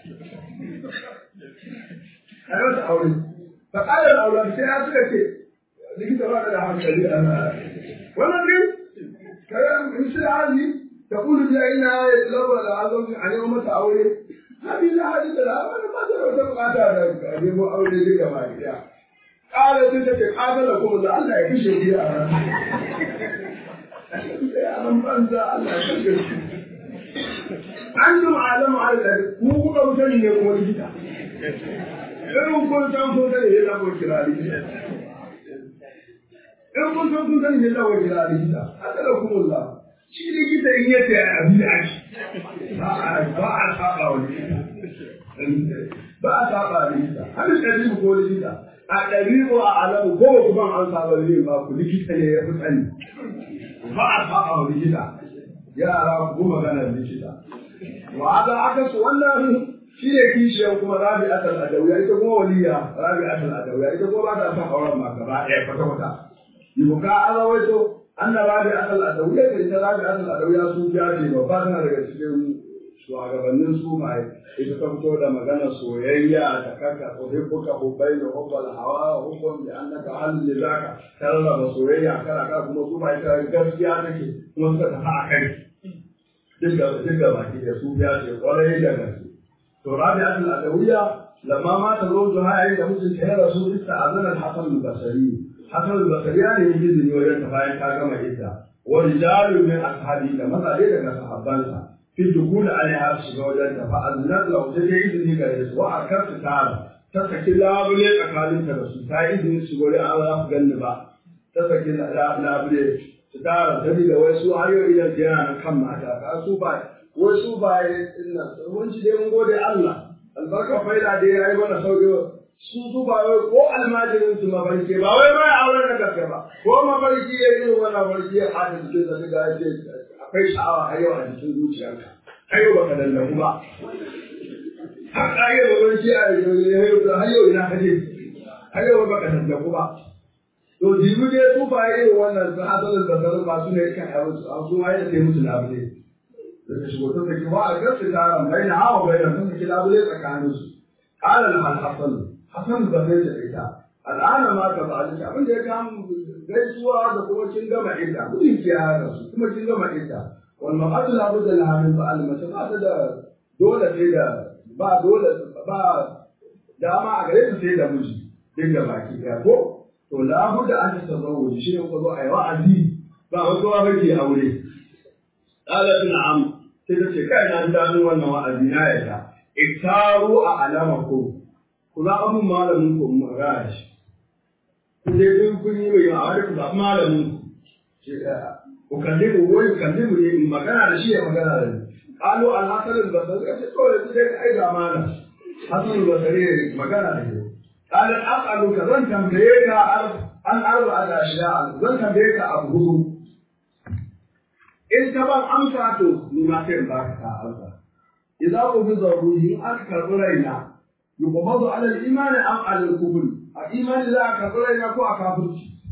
a yi mata aure ba ƙara da aure sai ya suka ce likita ba da hankali a wannan ne kayan misali hali تقول بها إنها لو العظم عن يوم أولي هذه لا حديث لها أنا ما ترى تبقى هذا أبي أولي لك ما قال تلك قاتلكم الله الله يكشف فيها أنا من بنزع الله يكشف an ji ma'alamu ala ku kuka mutane ne kuma likita irin kun san kun sani ne zama kira likita in kun san kun sani ne zama kira likita haka da kuma shi likita in yace abin da ake ba a saba wa likita ba a saba likita har ɗari ko likita a ɗari ko a alamu ko kuma an saba ne ba ku likita ne ya fi tsani ba a saba wa likita yara ku magana likita wa hada aka su wannan shi ne kishiyar kuma rabi asal adawiya ita kuma waliya rabi asal adawiya ita kuma ba ta son auren ma gaba ɗaya kwata kwata yibuka an rawaito an na rabi asal adawiya da ita rabi asal adawiya su biya ce babba tana daga cikin shugabannin su mai ita ta fito da magana soyayya da kaka uhibbuka hubbai da hubbal hawa hubbun bi annaka halin da zaka ta rarraba soyayya kala kala kuma su mai ta gaskiya take kuma suka tafi a kai duk da duk da baki da su biya ce kwarai da gaske to rabi'at al-adawiyya lamma ma ta zo da hayi da mutum ta rasu ista azana al-hasan al-basri hasan al-basri ya ne izini wajen ta bayan ta gama idda wa rijalun min ashabi da mazaje daga sahabbansa fi dukul alaiha su ga wajen ta fa aznat lahu ta je izini gare su wa akarta tara ta saki labule tsakanin ta da su ta izini su gore an za su ganni ba ta saki labule su tara tabi da wai su ayo idan yana nan kan mata ka su ba wai su ba ina mun ci dai mun gode Allah albarka faida dai yayi mana sauki su su ba wai ko almajirin su mafarki ba wai mai auren da gaske ba ko mafarki ya yi wannan mafarki ya hada cikin da ga ce akwai sha'awa har yau a cikin zuciyarka har yau baka dallaku ba har ka yi mafarki a yau har yau ina kaje har yau baka dallaku ba to jibi dai su ba irin wannan su hasalin da sarar ba su ne kan yawon su an su ma yadda sai musu labule da shigo ta saki ba a gaske taron bai na hawa bai na sun saki labule tsakanin su ƙalar al-hasan hasan ba zai da ita al'ana ma ka ba abin da ya kama gaisuwa da kuma kin gama idda gudun ki ya su kuma kin gama idda wal maqatu la budda laha min ba'al mace ba ta da dole sai da ba dole ba dama a gare ta sai da miji duk da baki ɗaya ko to la budda an tazawwuji shi ne ko zo ayi wa'azi ba wato ba ke aure qalat na'am sai ta ce kai na ji dadin wannan wa'azi na yarda iktaru a alamakum ku za abun malamin ku magana shi ku je duk kun yi mai ma'amari ku zaɓi malamin ku ku kalli mu wani kalli mu ne magana da shi ya magana da ni qalu al-hasan al-basri ka ce to yanzu dai ai ga malam hasan al-basri magana da ni قال أسألك زن تنبيك عن أربعة أشياء زن تنبيك أبو هدو إن كبر أمساته لما كان باك أمسا إذا قبض الروح أكثر رينا يقبض على الإيمان أم على الكفر الإيمان لا أكثر رينا كو أكافر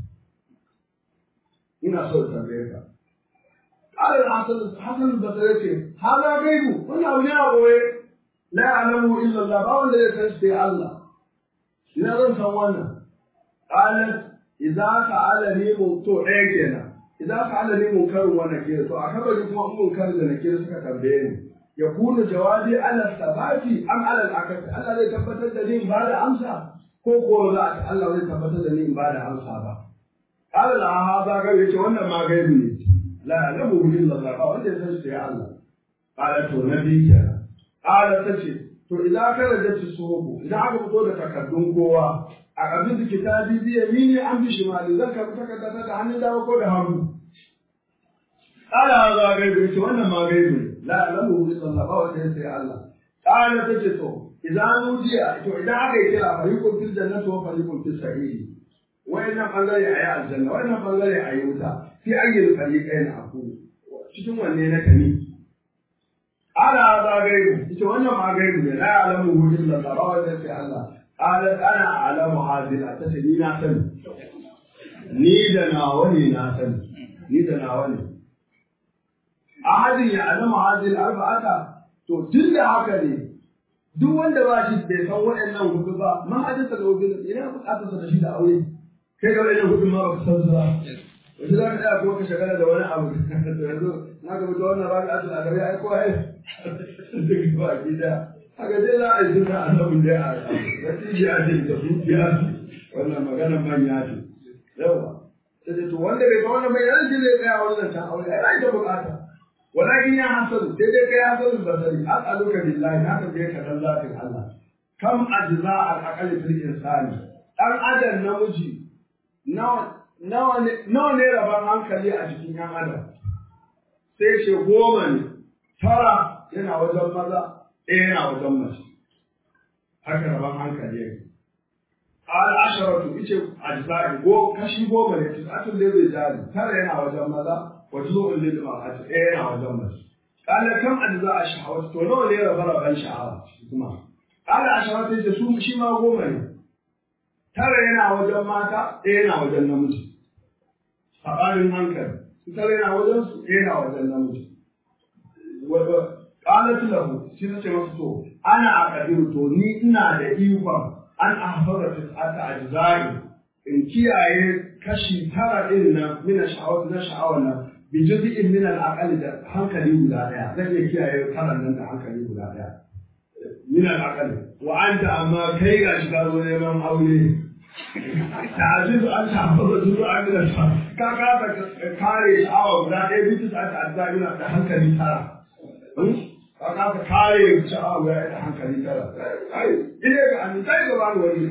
هنا صوت تنبيك قال الحسن حسن البصري هذا غيبه ولا أولياء لا يعلمه إلا الله ما الذي يتشفي الله ina zan san wannan qalat idza sa'alani to ɗaya kenan idza sa'alani munkarun wa nakir to a kabari kuma munkar da nakir suka tambaye ni yakunu jawabi ala sabati am ala al-akasi Allah zai tabbatar da ni in ba da amsa ko ko za a Allah zai tabbatar da ni in ba da amsa ba qala la hada ga yace wannan ma gaibi ne la ya'lamu illa Allah ba wanda ya san shi ya Allah qala to nabi kenan qala tace to idan aka rage su suhubu idan aka fito da takardun kowa a abin da kitabi biya mini an bi shimali zan karɓi takarda da hannun dama ko da hannu ala za gaibu ce wannan ma gaibu ne la alamu bi sallallahu alaihi wa sallam Allah qala tace to idan nudiya to idan aka yi kira fariqun fil jannati wa fariqun fis sa'iri wayannan bangare ayi aljanna wayannan bangare ayi wuta fi ayyul fariqain aku cikin wanne na kani ala za gaibu ita wannan ma gaibu ne la ya'lamu illa Allah ba wanda sai Allah qalat ana a'lamu hadhihi atata ni na sani ni da nawa ne na sani ni da nawa ne ahadin ya alama hadhihi arba'ata to tun da haka ne duk wanda ba shi bai san waɗannan hudu ba ma hadisa da wubin ina buƙatar sa da shi da aure kai ga waɗannan hudu ma ba ka san su ba yanzu za ka tsaya kuma ka shagala da wani abu yanzu na ga mutu wannan rabi asul adabi ai ko ai duk ba gida haka dai za a yi suna annabin dai a natiji a ce da dukiya wannan maganar manya ce yawa sai to wanda bai ga wannan bai yanzu zai tsaya wani zancen aure ai ai da bukata walakin ya hasadu sai dai kai hasadu basari as'aluka billahi na tambaye ka dan zatin Allah kam ajza al aqal fil insani dan adam namiji nawa nawa ne nawa ne rabon hankali a jikin yan adam sai ce goma ne tara yana wajen maza ɗaya yana wajen mace haka rabon hankali yake al asharatu ice ajza'i go kashi goma ne tisatun da zai jari tara yana wajen maza wa juzu'un lil mar'ati ɗaya yana wajen mace qala kam ajza'a shahawat to nawa ne rabon rabon sha'awa kuma qala asharatu ice su shi ma goma ne tara yana wajen mata ɗaya yana wajen namiji sabanin hankali su tara yana wajen su ɗaya yana wajen namiji qalat lahu shi ta ce masa to ana aqdiru to ni ina da ikon an ahfara tis'ata ajza'i in kiyaye kashi tara din nan min sha'awat na sha'awar nan bi juz'in min al da hankali guda daya zan iya kiyaye taran nan da hankali guda daya min al wa anta amma kai ga shi ka zo neman aure ta'ajizu an tahfaza juz'an min al ka ka kare sha'awa guda daya bi tis'ata ajza'i da hankali tara ka ka kare sha'awa guda da hankali tara ile ga an sai ga bani wani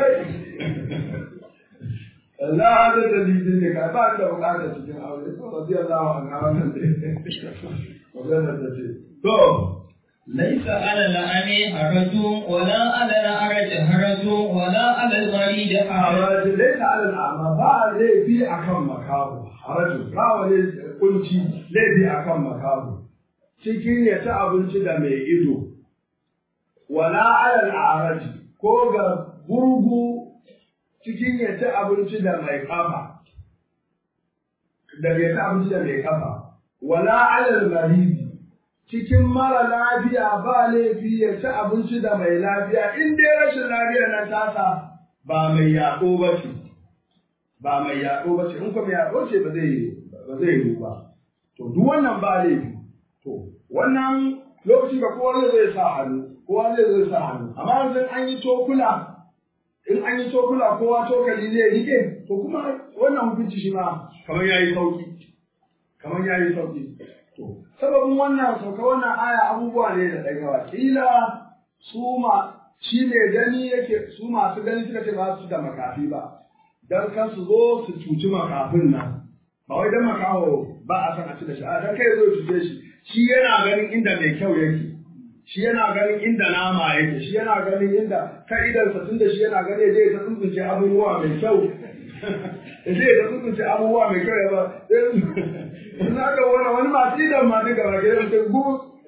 la hada dalilin ne ka ba da bukatar cikin aure to radiyallahu anhu wannan ne wannan da ce to ليس على الأعمى حرج ولا على الأعرج حرج ولا على المريض حرج haraj laysa ala al'ama ba laifi akan makabu haraj ba wani kunci laifi akan makabu cikin ya ci abinci da mai ido wala ala al'araj ko ga gurgu cikin ya ci abinci da mai kafa da ya ci abinci da mai kafa wala alal maridi cikin mara lafiya ba laifi ya ci abinci da mai lafiya in dai rashin lafiyar nan tasa ba mai yaɗo ba ce ba mai yaɗo ba ce in kuma yaɗo ce ba zai ba zai yi ba to duk wannan ba laifi to wannan lokaci ga kowa zai sa hannu kowa zai zai sa hannu amma yanzu an yi tokula in an yi tokula kowa tokali zai rike to kuma wannan hukunci shi ma kamar yayi sauki kamar yayi sauki to sababin wannan sauka wannan aya abubuwa ne da ɗagawa kila su ma shi ne gani yake su masu gani suka ce ba su da makafi ba dan kan su zo su cuci makafin nan ba wai dan makaho ba a san a ci da shi a dan kai zo cuce shi shi yana ganin inda mai kyau yake shi yana ganin inda nama yake shi yana ganin inda ka'idarsa tun da shi yana gani zai ta tsuntsunce abubuwa mai kyau zai ta tsuntsunce abubuwa mai kyau ya ba in aka wani wani masu idan ma duka ba gidan ta gu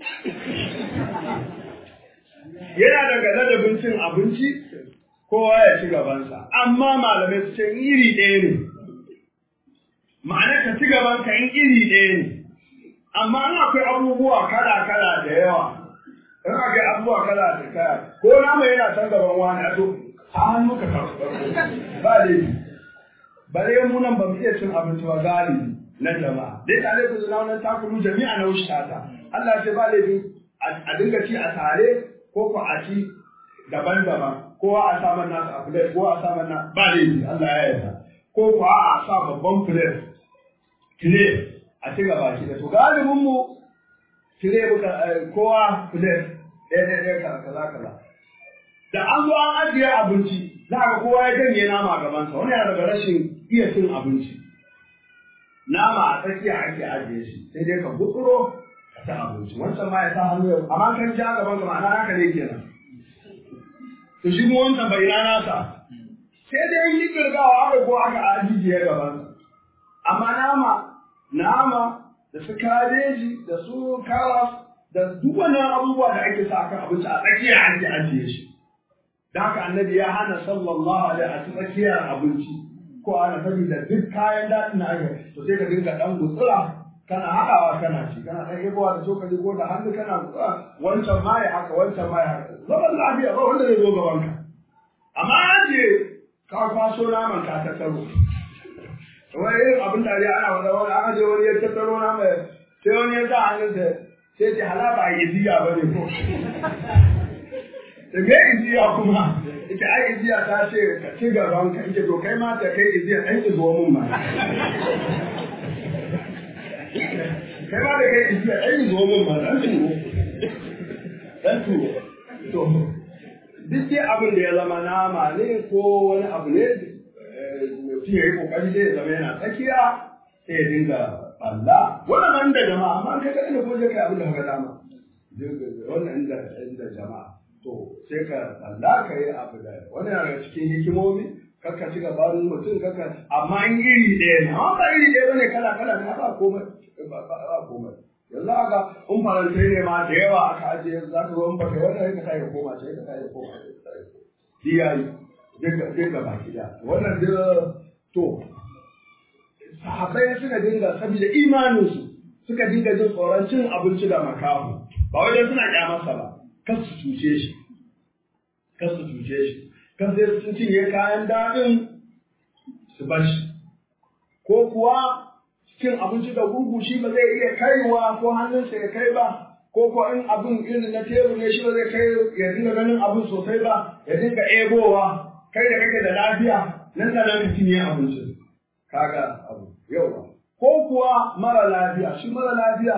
yana daga ladabin cin abinci kowa ya ci gabansa amma malamai su ce iri ɗaya ne ma'ana ka ci gaban ka in iri ɗaya ne amma an akwai abubuwa kala kala da yawa in aka yi abubuwa kala da kaya ko nama yana can gaban wani a to a hannu ka karɓi ba laifi bare mu nan ba mu iya cin abinci ba galibi na jama'a dai ta laifin zuna wannan takulu jami'a na wuce ta Allah ce ba laifi a dinga ci a tare ko ko a ci daban-daban kowa a sa man nasu a plate ko a sa man na ba laifi Allah ya yarda ko ko a sa babban plate tire a ci gaba shi da to galibin mu tire muka kowa plate ɗaya ɗaya ɗaya kaza kaza da an zo an ajiye abinci za ka kowa ya janye nama a gabansa wani yana daga rashin iya cin abinci nama a tsakiya ake ajiye shi sai dai ka gutsuro ka ci abinci wancan ma ya sa hannu ya amma kan ja gaban ka ma'ana haka ne kenan to shi mu wancan bai rana sa sai dai yi kirgawa aka ko aka ajiye gaban amma nama nama da su kabeji da su karas da duk wannan abubuwa da ake sa akan abinci a tsakiya ake ajiye shi da haka annabi ya hana sallallahu alaihi a tsakiyar abinci ko ana sani da duk kayan daɗin na aka to sai ka dinga ɗan gutsura kana haɗawa kana ci kana ɗan yebowa da cokali ko da hannu kana gutsura wancan ma ya haka wancan ma ya haka zaman lafiya ba wanda zai zo gaban ka amma an je ka kwaso naman ka tattaro wani irin abin da ya ana wanda wani aka je wani ya tattaro naman sai wani ya sa hannunsa sai ce hala ba iziya ba ne ko da me iziya kuma ita ai iziya ta ce ka ci gaban ka ita to kai ma ta kai iziya ɗan ki zo mun ma kai ma da kai tafiya ɗan yi zo min ma ɗan turo ɗan turo to duk dai abin da ya zama nama ne ko wani abu ne mutum ya yi kokari dai ya zama yana tsakiya sai ya dinga Allah wannan da jama'a amma kai kaɗai ne ko je kai abin da ka dama wannan inda inda jama'a to sai ka Allah ka yi abu da wannan yana daga cikin hikimomi kakka ci gaban mutum kakka amma in iri ɗaya ne amma ba iri ɗaya bane kala kala ne ba komai ba komai yanzu aka in farantai ne ma da yawa aka ajiye za ka zo in baka wannan ka kai ka koma sai ka kai ka koma diyayi duka baki da wannan duk to sahabbai suka dinga saboda imaninsu suka dinga jin tsoron cin abinci da makahu ba wajen suna kyamarsa ba kar su cuce shi kar su cuce shi kan sai sun cinye kayan daɗin su bar shi ko kuwa cin abinci da gurgu shi ba zai iya kaiwa ko hannunsa ya kai ba ko ko in abin irin na tebur ne shi ba zai kai ya dinga ganin abin sosai ba ya dinga ebowa kai da kake da lafiya nan da nan ka cinye abincin kaga abu yawa ko kuwa mara lafiya shi mara lafiya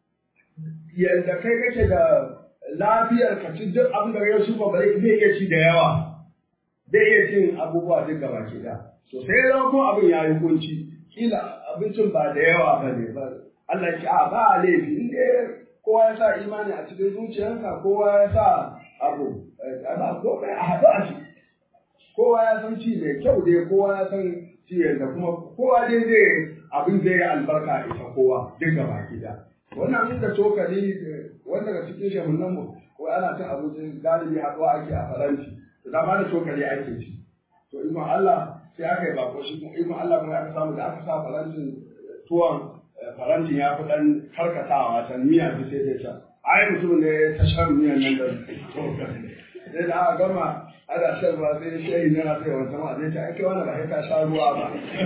yadda kai kake da lafiyar ka ci duk abin da ya su ba zai iya ci da yawa zai iya cin abubuwa duk gaba ke da so sai ya kuma abin ya yi kunci kila abincin ba da yawa ba ne ba Allah ya a ba a laifi in dai kowa ya sa imani a cikin zuciyarsa kowa ya sa abu ba komai a haɗu a ci kowa ya san ci mai kyau dai kowa ya san ci da kuma kowa dai zai abin zai yi albarka ita kowa duk gaba gida wannan inda cokali wanda daga cikin shehunan mu ko ana cin abinci galibi haɗuwa ake a faranti da dama da cokali ake ci to ikon Allah sai aka yi bako shi kuma ikon Allah kuma aka samu da aka sa farantin tuwon farantin ya fi ɗan karkatawa can miya fi sai ta can ai mutum ne ta shan miyan nan da cokali sai da aka gama ana shan ruwa sai shehi yana sai wata ma zai ce ai kai wani ba sai ka sha ruwa ba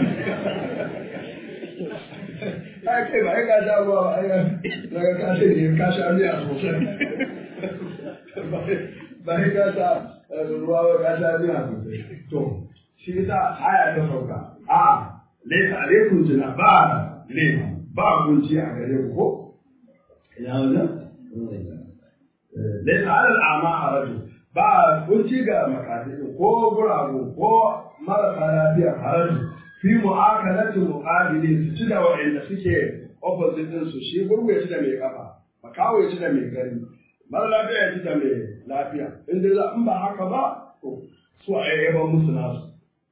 ai kai ba sai ka sha ruwa ba ai daga ka sai ne ka sha miya sosai ba sai ka sha ruwa ba ka sha miya sosai to shi yasa aya ta sauka a laysa alaikum jina ba ne ba kunci a gare ku ko ina wajen laysa alal a'ma haraju ba kunci ga makasai ko guragu ko marasa lafiya haraju fi mu'akalati muqabili su ci da wa'anda suke opposite din su shi gurgu ya ci da mai kafa makawo ya ci da mai gani mara lafiya ya ci da mai lafiya in dai in ba haka ba to su a yayyaban musu nasu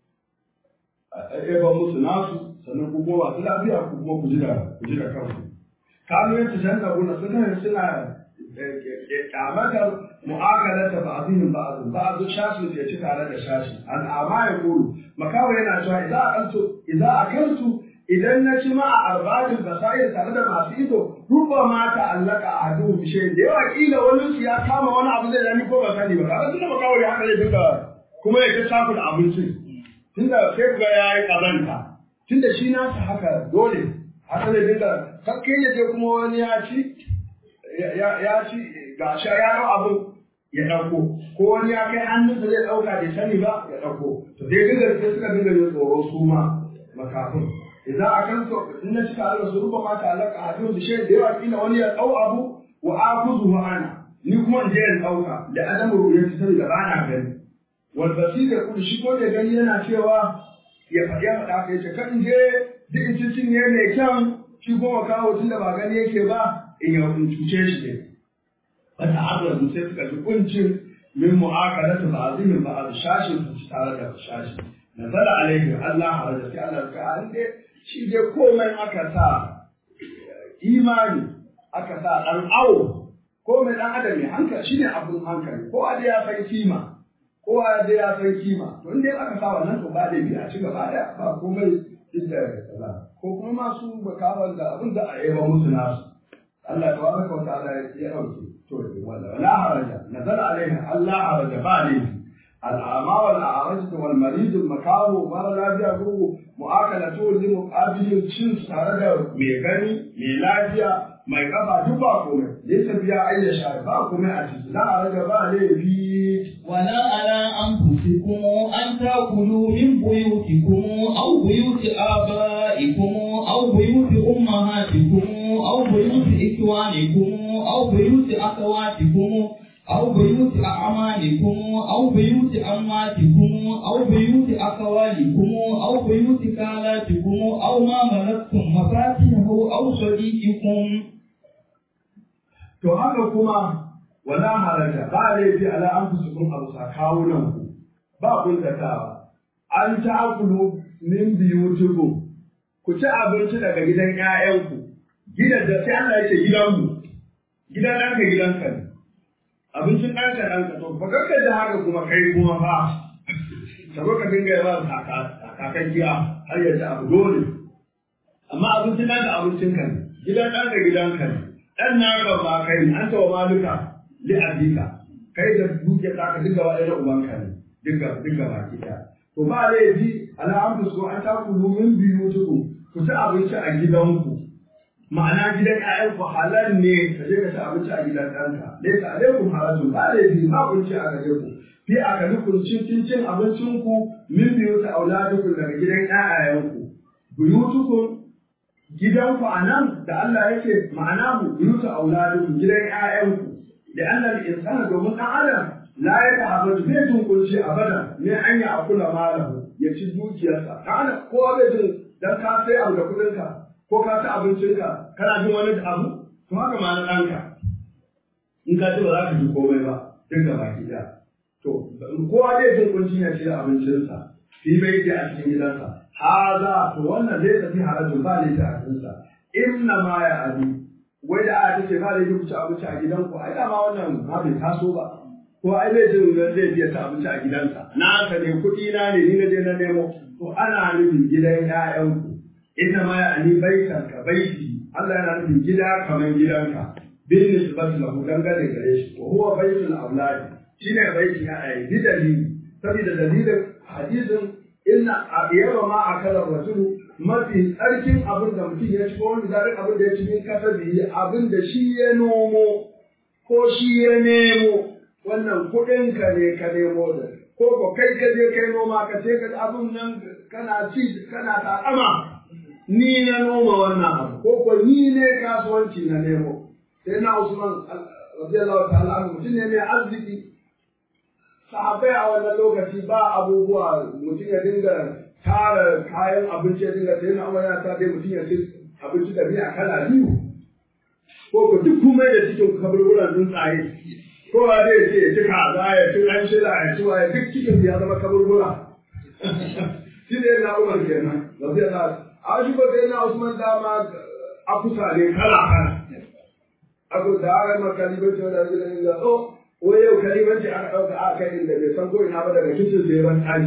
a yayyaban musu nasu sannan ku kuma masu lafiya ku kuma ku ji da ku ji da kanku kanu yadda canza guna suna suna kyamatar mu'akalata ba'dihim ba'd ba'd shashi ya ci tare da shashi al'ama ya kulu makawa yana cewa idza akaltu idza akaltu idan na ci ma a arba'in basair tare da masu ido ruba ma ta allaka a hadu bishe da yawa kila wani su ya kama wani abu zai dami ko ba sani ba kaga tunda makawa ya haka zai dinga kuma ya ci saku da abincin tunda sai ga yayi kazanta tunda shi nasa haka dole haka zai dinga kakkai ya je kuma wani ya ci ya ci ga sha ya ɗau abin ya ɗauko ko wani ya kai hannunsa zai ɗauka bai sani ba ya ɗauko to dai dinga sai suka dinga yin tsoro su ma makafin idan a kan so in na cika Allah su ruba mata alaka a hadin bishe da yawa kila wani ya ɗau abu wa akuzu wa ana ni kuma in je in ɗauka da adam ruya ci sani da bana gani wal basira kullu shi ko da gani yana cewa ya faɗi ya faɗa kai ce kan je duk in ci cinye mai kyan shi kuma kawo tun da ba gani yake ba in ya cuce shi ne wata abin sai suka ji kuncin min mu'akalatu ba'dihim ba'd shashin su tare da shashi nazala alaihi Allah haraja sai Allah ka an dai shi dai komai aka sa imani aka sa dan awo komai dan adam ne hankali shine abun hankali ko da ya san kima ko da ya san kima to in dai aka sa wannan to ba da bi a ci gaba da ba komai inda kaza ko kuma masu bakawan da abin da a yaba musu nasu Allah tabaraka wa ta'ala ya dauke to wala la haraja nazala alaiha Allah haraja ba ne al'ama wal a'raj wal marid al makaru mara lafiya ko mu'akalatu li muqabilin cin tare da mai gani mai lafiya mai kafa duk ba komai laysa biya ayya sha ba komai a ciki la haraja ba ne bi ولا على أنفسكم أن تأكلوا من بيوتكم أو بيوت آبائكم أو بيوت أمهاتكم أو بيوت إخوانكم أو بيوت أخواتكم أو بيوت أعمالكم أو بيوت أماتكم أو بيوت أخوالكم أو بيوت خالاتكم أو ما ملكتم مفاتيحه أو صديقكم to haka kuma wala haraja ba laifi ala an fi sukun abu sakawunan ku ba kuntatawa an ta'akulu min biyutikum ku ci abinci daga gidan ƴaƴanku gidan da sai Allah ya ce gidanmu gidan ɗanka gidanka ne abincin ɗanka ɗanka to fa kakka da haka kuma kai kuma fa ka zo ka dinga yawa kakan giya har ya ci abu dole amma abincin ɗanka abincinka ne gidan ɗanka gidanka ne ɗan naka ba kai an tawa maluka li abika kai da duke ta ka dinga wa ɗaya ubanka ne dinga dinga baki ɗaya to ba laifi ala an fusko an ta kulu min biyu tuku ku ci abinci a gidanku ma'ana gidan ƴaƴanku halal ne ka je ka ci abinci a gidan ɗanka laysa alaikum harajun ba laifi ba kunci a gare ku fi a kali kuncin cin abincinku min biyu ta auladukum daga gidan ƴaƴayenku buyutukum gidanku a nan da Allah yake ma'ana mu buyutu auladukum gidan ƴaƴanku da Allah insana domin ɗan adam la ya ta'abbatu bai jin kunci abada ne an yi akula malahu ya ci dukiyarsa ɗan adam kowa bai jin dan ka sai abu da kuɗinka ko ka ci abincinka kana jin wani abu to haka ma na ɗanka in ka ci ba za ka ji komai ba duk da baki ɗaya to kowa zai jin kunci ya ci abincinsa fi bai ke a cikin gidansa haza to wannan zai tafi harajin ba ne ta cikinsa inna ma ya abi wai da aya tace ba laifi ku ci abinci a gidanku ai dama wannan ma bai taso ba ko ai bai jin zai biya ta abinci a gidansa na ka ne kuɗi na ne ni na je na nemo to ana nufin gidan ƴaƴanku inna ma ya ani baitan ka baiti Allah yana nufin gida kamar gidanka bin nisbati lahu dangane gare shi wa huwa baitul auladi shine baiti ya ai bi dalili saboda dalilin hadisin inna yaba ma akala rajulu mafi tsarkin abin da mutum ya ci ko wani zarin abin da ya ci min kasa biyi abin da shi ya nomo ko shi ya nemo wannan kuɗin ka ne ka nemo da ko ko kai ka je kai noma ka ce ka abin nan kana ci kana takama ni na noma wannan abu ko ko ni ne kasuwanci na nemo sai na Usman radiyallahu ta'ala anhu mutum ne mai arziki sahabbai a wannan lokaci ba abubuwa mutum ya dinga tara kayan abinci ya dinga sai na amana ta dai mutum ya ci abinci da miya kala biyu ko ko duk kuma da cikin kaburburan tsuntsaye ko ba zai ce ya ci kaza ya ci ɗan shila ya ci waye duk cikin ya zama kaburbura shi ne na umar kenan radiyallahu a shi ba sai na usman dama akusa ne kala kala aku da aka makali ba ce da zai da oh wai yau kalimanci aka ɗauka a kai inda bai san ko ina ba daga kicin sai ban ɗaki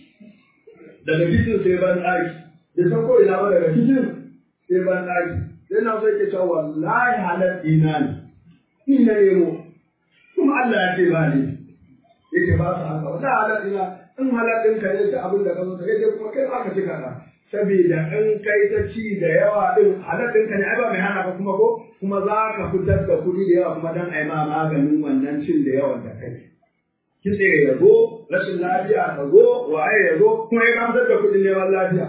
daga kicin sai ban ɗaki bai san ko ina ba daga kicin sai ban ɗaki sai na so yake cewa wallahi halal dina ne ni na nemo kuma Allah ya ce ba ne yake ba su haka wallahi halal dina in halal ɗin ka ne abin da ka zo sai dai kuma kai aka ci kaɗa saboda in kai ta ci da yawa ɗin halal ɗin ka ne ai ba mai hana ka kuma ko kuma za ka fitar da kuɗi da yawa kuma don a yi ma maganin wannan cin da yawan da kai. Kitse ya zo, rashin lafiya ka zo, waye ya zo, kuma ya fitar da kuɗin neman lafiya.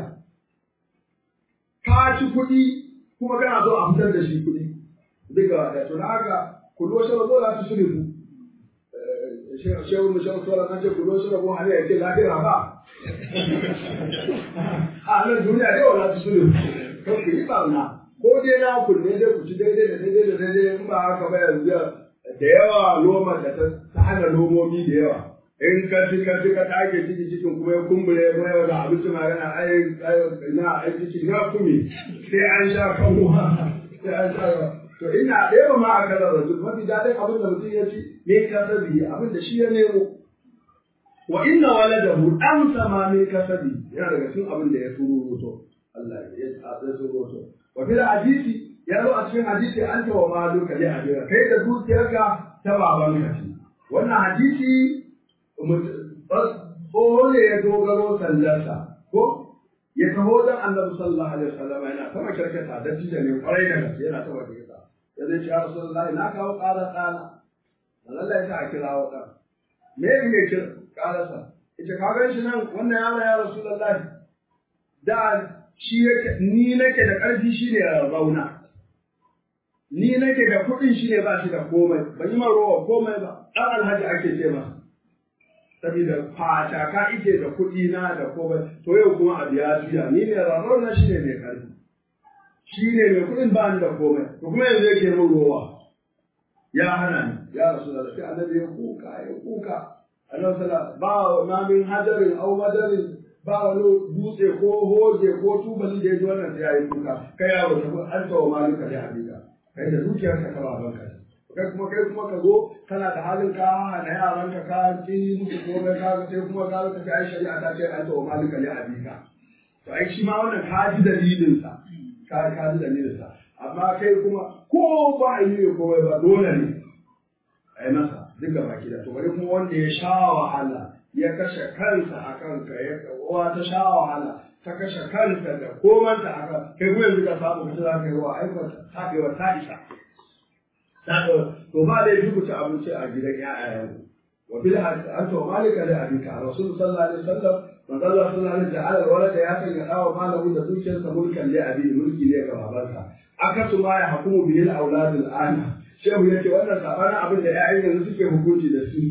Ka ci kuɗi kuma kana so a fitar da shi kuɗi. Duka da to da haka kudo shi rabo za su sulhu. Shehu mu shehu tsoron an ce kudo shi rabo hali ya ce lafiya ba. A nan duniya yau za su sulhu. Kan ku yi ɓarna. ko dai na ku ne dai ku ci daidai da daidai da daidai in ba haka ba yanzu da yawa loma da ta hana lomomi da yawa in ka ci ka ci ka take ciki cikin kuma ya kumbure kuma yau da abinci magana ai na ai ciki na kumi sai an sha kanwa sai an sha to ina da yawa ma aka da rajul mafi dadin abin da mutum ya ci ne kasabi abin da shi ya nemo wa inna waladahu dan sama min kasabi yana daga cikin abin da ya turo Allah ya turo to wa fil hadisi ya zo a cikin hadisi an ta wa maluka li abira kai da dukiyarka ta babanka ce wannan hadisi tsoho ne ya dogaro sallarsa ko ya taho don annabi sallallahu alaihi wasallam yana sama kirkata da tije ne kwarai da gaske yana sama kirkata ya zai ce ya rasulullahi na kawo ƙarar ɗana Allah ya sa a kira wa ɗan me ne kira ƙararsa ita ka gan shi nan wannan yaro ya rasulullahi da shi yake ni nake da ƙarfi shi ne rauna ni nake da kuɗin shi ne ba shi da komai ban yi rowa komai ba ɗan alhaji ake ce masa saboda fataka ike da kuɗi na da komai to yau kuma abu ya juya ni ne rauna shi ne mai ƙarfi shi ne mai kuɗin ba ni da komai to kuma yanzu yake min rowa ya hana ni ya rasu da sai annabi ya kuka ya kuka annabi sallallahu ba ma min hajarin au madarin ba wani dutse ko hoje ko tubali da ya ji wannan sai ya yi kuka kai ya wata an tawa malika da habika kai da dukiyar ka kaba banka kai kuma kai kuma ka zo kana da halin ka hana yaran ka ka ki musu komai ka sai kuma ka ka ai shari'a ta ce an tawa malika da habika to ai shi ma wannan ka ji dalilin sa ka ka ji dalilin sa amma kai kuma ko ba a yi komai ba dole ne ai masa duka baki da to bari kuma wanda ya sha wahala ya kashe kansa a kanka ya uwa ta sha wahala ta kashe kansa da komanta a kan kai kuma yanzu ka samu kace za ka yi wa aikata taɓewa ta isa to ba da yi ku ci abinci a gidan ƴaƴayen wa bil hadith anta wa malika li abika rasul sallallahu alaihi wasallam manzo Allah sallallahu alaihi wasallam walada ya sanya dawo malamu da dukiyarsa mulkan li abi mulki ne ga babansa akasu ma ya hukumu bil aulad al ana shehu ya ce wannan sabanin abin da ya'yan yanzu suke hukunci da su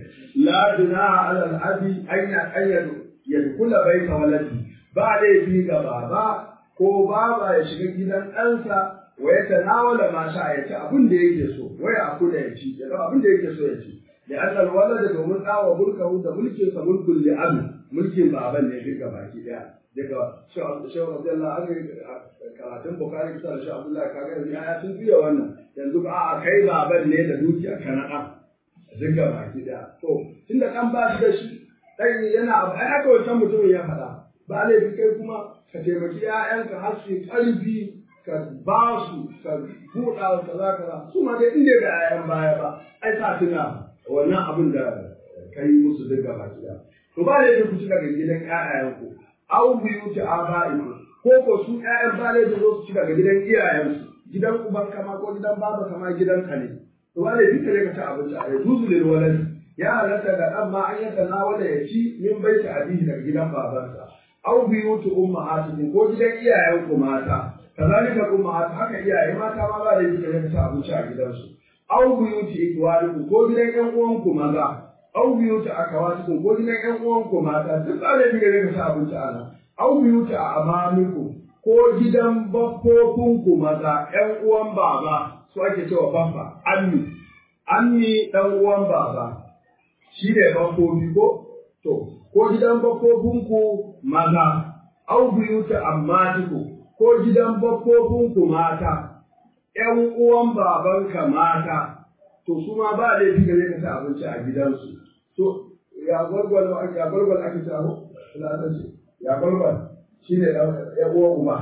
la junaha ala al-abi an ya ayyadu yadkhula baita waladi ba laifi ga baba ko baba ya shiga gidan ɗansa wa ya tanawala ma sha ya ci abin da yake so wa ya akula ya ci ya abin da yake so ya ci da annal walada domin dawa mulkahu da mulkin sa mulkul li abi mulkin baban ne duka baki daya daga shehu shehu radiyallahu anhu karatun bukari kusa da shehu abdullahi kaga yanzu ya sun fiye wannan yanzu ba a kai baban ne da dukiya kana ɗan duka baki daya to tunda ɗan ba shi da shi ɗan yana abu ai haka wancan mutumin ya faɗa ba laifi kai kuma ka taimaki ‘ya'yanka har su ƙarfi ka ba su ka buɗa wa kaza kaza su ma dai inda ga ‘ya'yan baya ba ai sa tuna wannan abin da ka yi musu duka baki daya to ba laifi ku ci daga gidan ‘ya'yanku au buyuti aba'ikum ko ko su ƴaƴan ba laifi zo su ci daga gidan iyayensu gidan uban kama ko gidan baba kama gidan ka ne to ba laifi ka je ka ci abinci a yanzu lil walad ya halatta da ɗan ma an yata na wanda ya ci min baiti abihi daga gidan babansa au buyuti ummahatikum ko gidan iyayenku mata kazalika ummahatu haka iyaye mata ma ba laifi ka je ka ci abinci a gidansu au buyuti ikwanikum ko gidan ƴan uwanku maza au biyuta akawatikum ko gidan ƴan uwanku mata duk ba laifi ka je ka ci abinci a nan au biyuta a amamikum ko gidan baffofinku maza ƴan uwan baba su ake cewa baffa ammi ammi ɗan uwan baba shi ne baffofi ko to ko gidan baffofinku maza au biyuta ammatiku ko gidan baffofinku mata ƴan uwan babanka mata to su ma ba laifi gare ka ci abinci a gidansu to ya gwargwal ya gwargwal ake taro latanci ya gwargwal shi ne ya uwa uba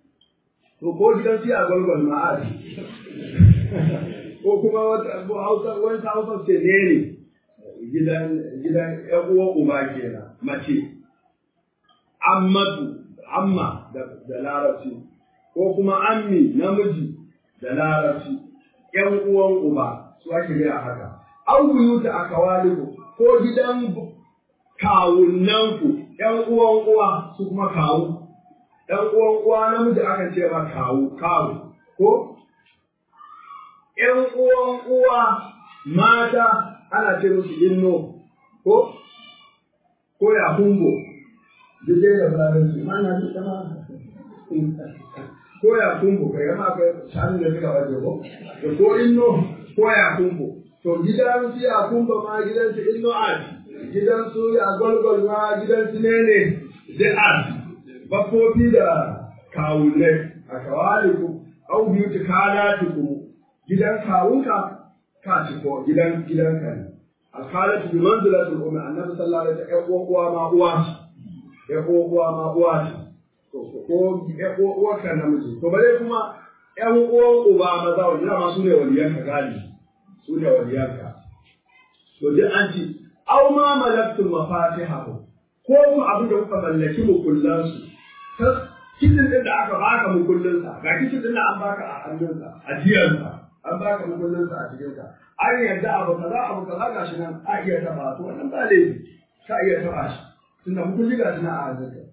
to ko gidan shi a gwargwal ma a ko kuma wata hausa wani ta hausa ce ne ne gidan gidan ya uwa uba kenan mace ammatu amma da larabci ko kuma ammi namiji da larabci ƴan uwan uba su ake gaya haka an buyuta a kawaliku ko gidan kawunanku ƴan uwan uwa su kuma kawu ɗan uwan uwa namiji aka ce ma kawu kawu ko ƴan uwan uwa mata ana ce musu inno ko ko ya hungo duk dai da fularanci ma na ji sama ko ya kumbu kai yamma akwai shanu da suka waje ko da ko inno ko ya kumbu to gidan su ya kumba ma gidan su inno ad gidan su ya golgol ma gidan su ne ne da ad bakofi da kawunai a kawaliku au biyu ta kalatiku gidan kawunka ka ci ko gidan gidan ka ne alkalatu bi manzilatul ummi annabi sallallahu alaihi wasallam ya uwa ma uwa ya uwa ma uwa ko ƴan uwarka namiji to bare kuma ƴan uwan uba maza wanda dama su ne waliyanka gani su ne waliyanka to duk an ci aw ma malaktum mafatihahu ko kuma abin da kuka mallaki mukullan su kitin din da aka baka mukullin sa ga kitin din da an baka a hannun sa a jiyan sa an baka mukullin sa a cikin sa an yadda abu kaza abu kaza gashi nan a iya taba to wannan ba laifi ka iya taba shi tunda mukulli gashi nan a hannun ka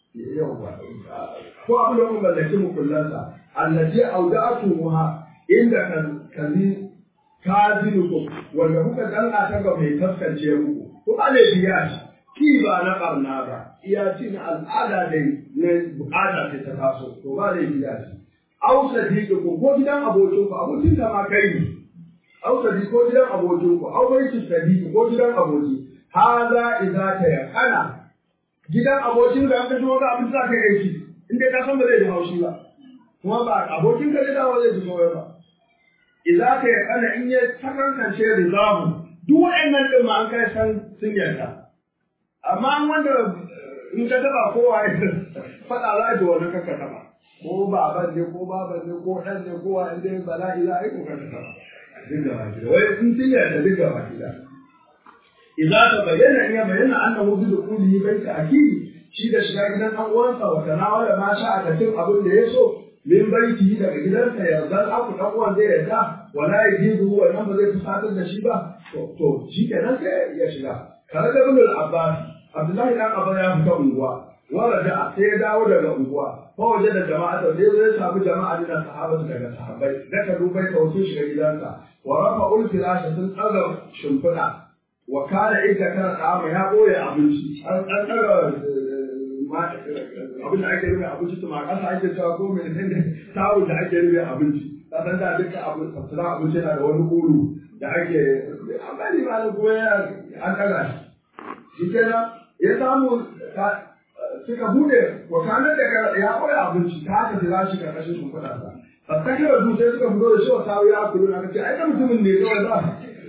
yawwa ko abin da kuma mallaki mukullansa allati auda'atuha inda kazi kazinukum wanda kuka danka ta ga mai taskance muku ko ba ne biya shi ki ba na barna ba iya ci na al'ada dai na bukata ce ta taso to ba ne biya shi au sadiqu ko gidan abokin ku abokin ka ma kai ne au sadiqu ko gidan abokin ku au bai sadiqu ko gidan aboki haza idza ta yakana gidan abokin ka ka shigo ga abin da ka yi shi in dai ka san ba zai ji haushi ba kuma ba abokin ka da dawo zai ji kawai ba idza ka yakana in ya takankance rizamu duk waɗannan din ma an kai san sun yarda amma wanda in ka taba kowa ya faɗa za ji wani kaka taba ko baban ne ko baban ne ko ɗan ne ko wani dai bala'i za a yi ko kaka taba duk gaba gida wai in sun yarda duk gaba gida idza ta bayyana in ya bayyana annahu bi dukulihi baita akili shi da shiga gidan ɗan uwansa wa tanawala ma sha a cin abin da ya so min baiti daga gidansa yarda aku ɗan uwan zai yarda wala yajibu wannan ba zai fusatar da shi ba to shi kenan sai ya shiga kare da ibn al-abbas abdullahi dan abba ya fita unguwa wala da sai ya dawo daga unguwa fa waje da jama'a da sai zai samu jama'a da sahabatu daga sahabbai da ka dubai ka wuce shiga gidansa wa rafa ul firasha sun tsaga shimfiɗa wa kana idda kana tsama ya boye abinci an an tsaga abin da ake rufe abinci tuma kasa ake cewa ko mai ne tawo da ake rufe abinci ka san da duka abu tsara abinci yana da wani kulu da ake amma ni ma kuma ya an tsaga shi shi kenan ya samu suka bude wakanar da ya koya abinci ta haka jira shi karkashin shimfiɗa sa fasake da su sai suka fito da shi wa sawu ya kulu na kace ai da mutumin ne kawai za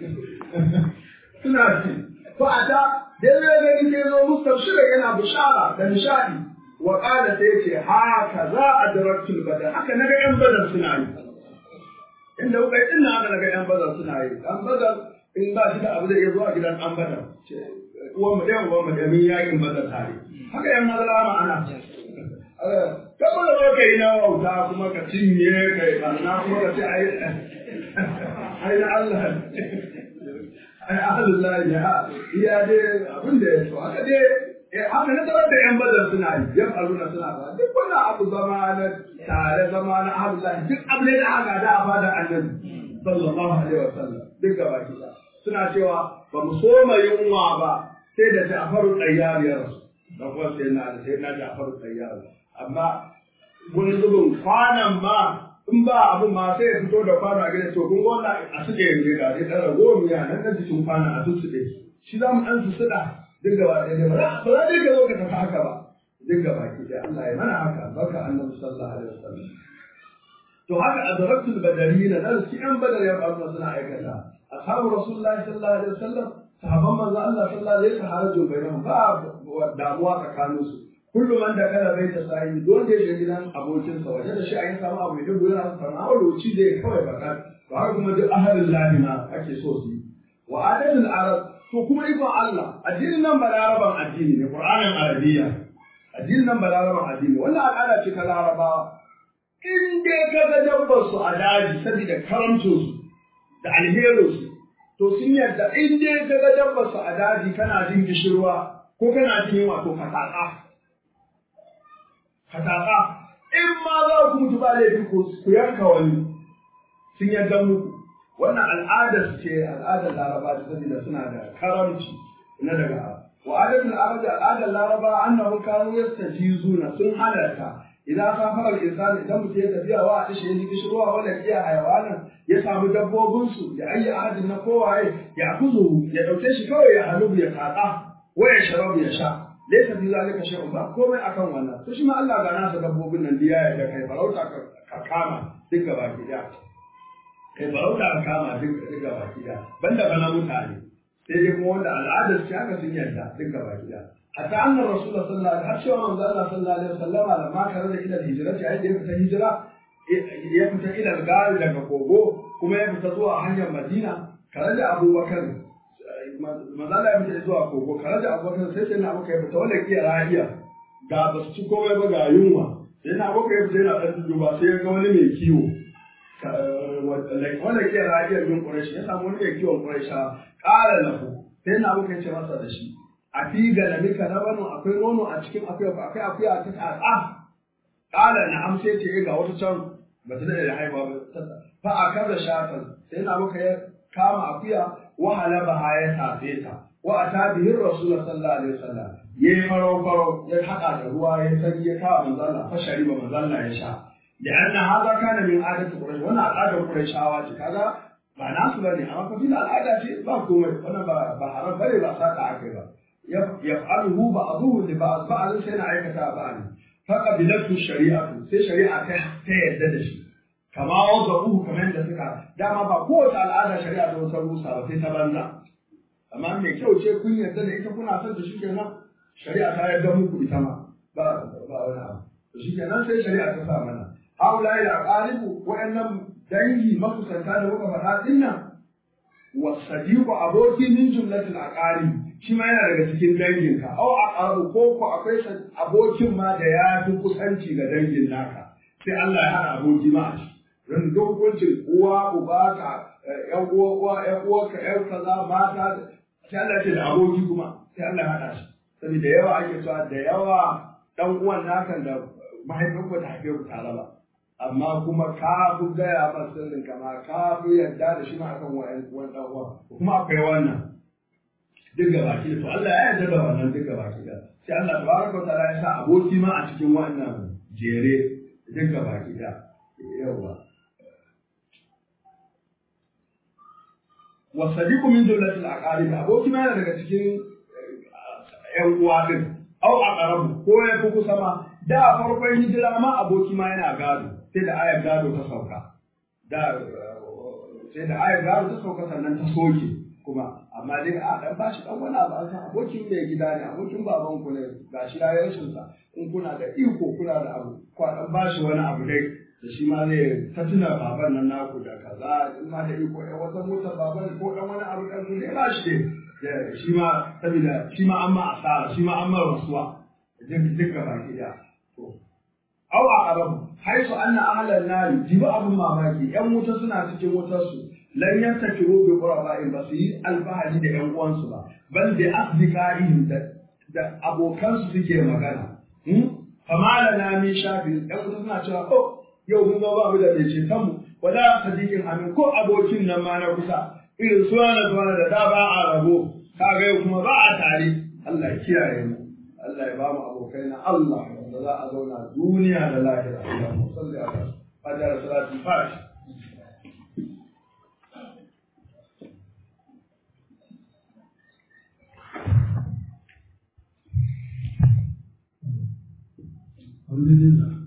suna ci fa a ta daidai da ni sai zo mustabshira yana bishara da nishadi wa qala sai yace haka za a daraktul badar haka naga yan badar suna yi inda kuka yi ina haka naga yan badar suna yi dan badar in ba shi da abu da ya zo a gidan dan badar uwan mu ɗaya uwan mu da min yakin bazar tare haka yan mazala ma ana kaba da ka yi na wauta kuma ka cinye ka yi ɓarna kuma ka ce ai ai na Allah ai ahalullah ya iya dai abin da ya so haka dai haka na tarar da yan bazar suna yi yan aluna suna ba duk wani abu zama na tare zama na ahalullah duk abu ne da aka da a fada annabi sallallahu alaihi wasallam duk gaba kisa suna cewa ba mu soma yunwa ba sai da Ja'faru Tayyar ya rasu da kuma sai na da sai na Ja'faru Tayyar amma wani zubin kwanan ma in ba abun ma sai ya fito da kwano a gida to kun gona a suke yanzu ga sai dan rago miya nan nan cikin kwana a tutsuɗe shi za mu dan su suɗa duk gaba ɗaya ba za ba za dai ka zo ka tafi haka ba duk gaba ki dai Allah ya mana haka barka annabi sallallahu alaihi wasallam to haka adraktul badarina dan su yan badar ya faru suna aikata ashabu rasulullahi sallallahu alaihi wasallam sahabban manzo Allah sallallahu alaihi wasallam harajun bainahum ba damuwa tsakanin su kullu man da kana bai ta sai don da ya gidan abokin sa waje da shi a yi samu abu da gurin sa sana lokaci da ya kawai baka to haka kuma duk ahalin lahi ma ake so su yi wa adatul arab to kuma ikon Allah addinin nan balaraban addini ne qur'anin arabiyya addinin nan balaraban addini wannan al'ada ce ta larabawa in dai ka ga dabbar su a daji saboda karamcin su da alherin su to sun yarda in dai ka ga dabbar su a daji kana jin gishirwa ko kana jin yunwa to ka tsaka ka tsaka in ma za ku mutu ba laifi ku yanka wani sun yarda muku wannan al'adar ce al'adar laraba da saboda suna da karamci na daga wa adatul arab al'adar laraba annahu kanu yastajizuna sun halarta idan safar al-insan idan mutum ya tafiya wa a tashe ni kishirwa wala iya hayawanan ya samu dabbobin su ya ayi ahadin na kowaye ya kuzu ya dauke shi kawai ya halubu ya kaka wa ya sharabu ya sha laysa fi zalika shay'un ba komai akan wannan to shi ma Allah ga nasa dabbobin nan diya ya ga kai farauta ka kama duk gaba ki da kai farauta ka kama duk duk gaba ki da banda bana mutane sai dai kuma wanda al'adar shi haka sun yarda duk gaba ki da hatta annar rasulullah sallallahu alaihi wasallam har manzo Allah sallallahu alaihi wasallam lamma kare da ila hijira ta yadda ya fita hijira ya fita ila gari daga kogo kuma ya fita zuwa hanyar Madina kare da Abubakar manzo Allah ya fita zuwa kogo kare da Abubakar sai sai na Abubakar ya fita wanda ke rahiya ga ba su ci komai ba ga yunwa sai na Abubakar ya fita yana dan duba sai ya ga wani mai kiwo wanda ke rahiyar yin Quraysh ya samu wani mai kiwon Quraysh ƙara lahu sai na Abubakar ya ce masa da shi a fi galamika na banu akwai nono a cikin akuya ba akwai akuya ta tsatsa kala na amsa ce ga wata can ba ta da haihuwa ba fa a kaza shatan sai na maka ya kama akuya wa halaba ya tafe ta wa ata bihi rasul sallallahu alaihi wasallam yayi faro faro ya hada da ruwa ya san ya kawo manzo Allah fa shariba manzo Allah ya sha لأن هذا كان من عادة قريش وانا عادة قريش هواجي كذا ba nasu bane amma fa fil al'ada ce ba komai wannan ba ba haram bane ba saka akai ba yaf'aluhu ba'dhuhu li ba'd ba'd sai na aikata ba ne fa qabilatu shari'atu sai shari'a ta ta yadda da shi kama wada'uhu kamar da suka dama ba kowace al'ada shari'a ta wata rusa ba sai ta banza amma mai kyau ce kun yarda da ita kuna son ta shikenan shari'a ta yarda muku ita ma ba ba wani abu to shikenan sai shari'a ta sa mana haula ila aqalibu wa'annan dangi makusanta da muka faɗa din nan wasadiqu aboki min jumlatil aqari shi ma yana daga cikin danginka au aqaru ko ko akwai abokin ma da ya fi kusanci ga dangin naka sai Allah ya hana aboki ma a ciki don dokokin uwa uba ka ƴan uwa uwa ƴan uwa ka ƴan kaza mata sai Allah ya ce da aboki kuma sai Allah ya hada shi saboda yawa ake cewa da yawa dan uwan naka da mahaifinku ta haife ku tare ba amma kuma ka fi gaya ma sirrin kama ka fi yarda da shi ma akan wani dan uwa kuma akwai wannan duk ga baki to Allah ya yarda da wannan duk ga baki da sai Allah tabaraka wa ta'ala ya sa aboki ma a cikin wannan jere duk ga baki da yawa wa sadiqu min dawlatil aqarib aboki ma yana daga cikin ƴan uwa din au aqrabu ko ya fi kusa ma da farkon hijira ma aboki ma yana gado sai da ayar gado ta sauka da sai da ayar gado ta sauka sannan ta soke kuma amma dai a dan bashi dan wani abu san abokin mai gida ne abokin baban ku ne gashi ya rashin sa in kuna da iko kuna da abu ko dan bashi wani abu dai da shi ma zai ta tuna baban nan naku da kaza in ma da iko ɗan wata motar baban ko dan wani abu dan ku ne ba shi dai shi ma saboda shi ma an ma asara shi ma an ma rasuwa duk duk baki da to aw aqrabu haisu anna ahlan nari jibi abun mamaki yan wuta suna cikin wutar su lan yantakiru bi quraba'in ba su yi alfahari da yan uwansu ba bal bi asdiqa'ihim da da abokan su suke magana hmm fama lana min shafi yan wuta suna cewa oh yau mun ba mu da mai ceton mu wala sadiqin amin ko abokin nan ma na kusa irin suwana suwana da da ba a rabo kaga yau kuma ba a tare Allah ya kiyaye mu Allah ya ba mu abokai na Allah wanda za a zauna duniya da lahira Allahumma salli ala fajr salati fash Alhamdulillah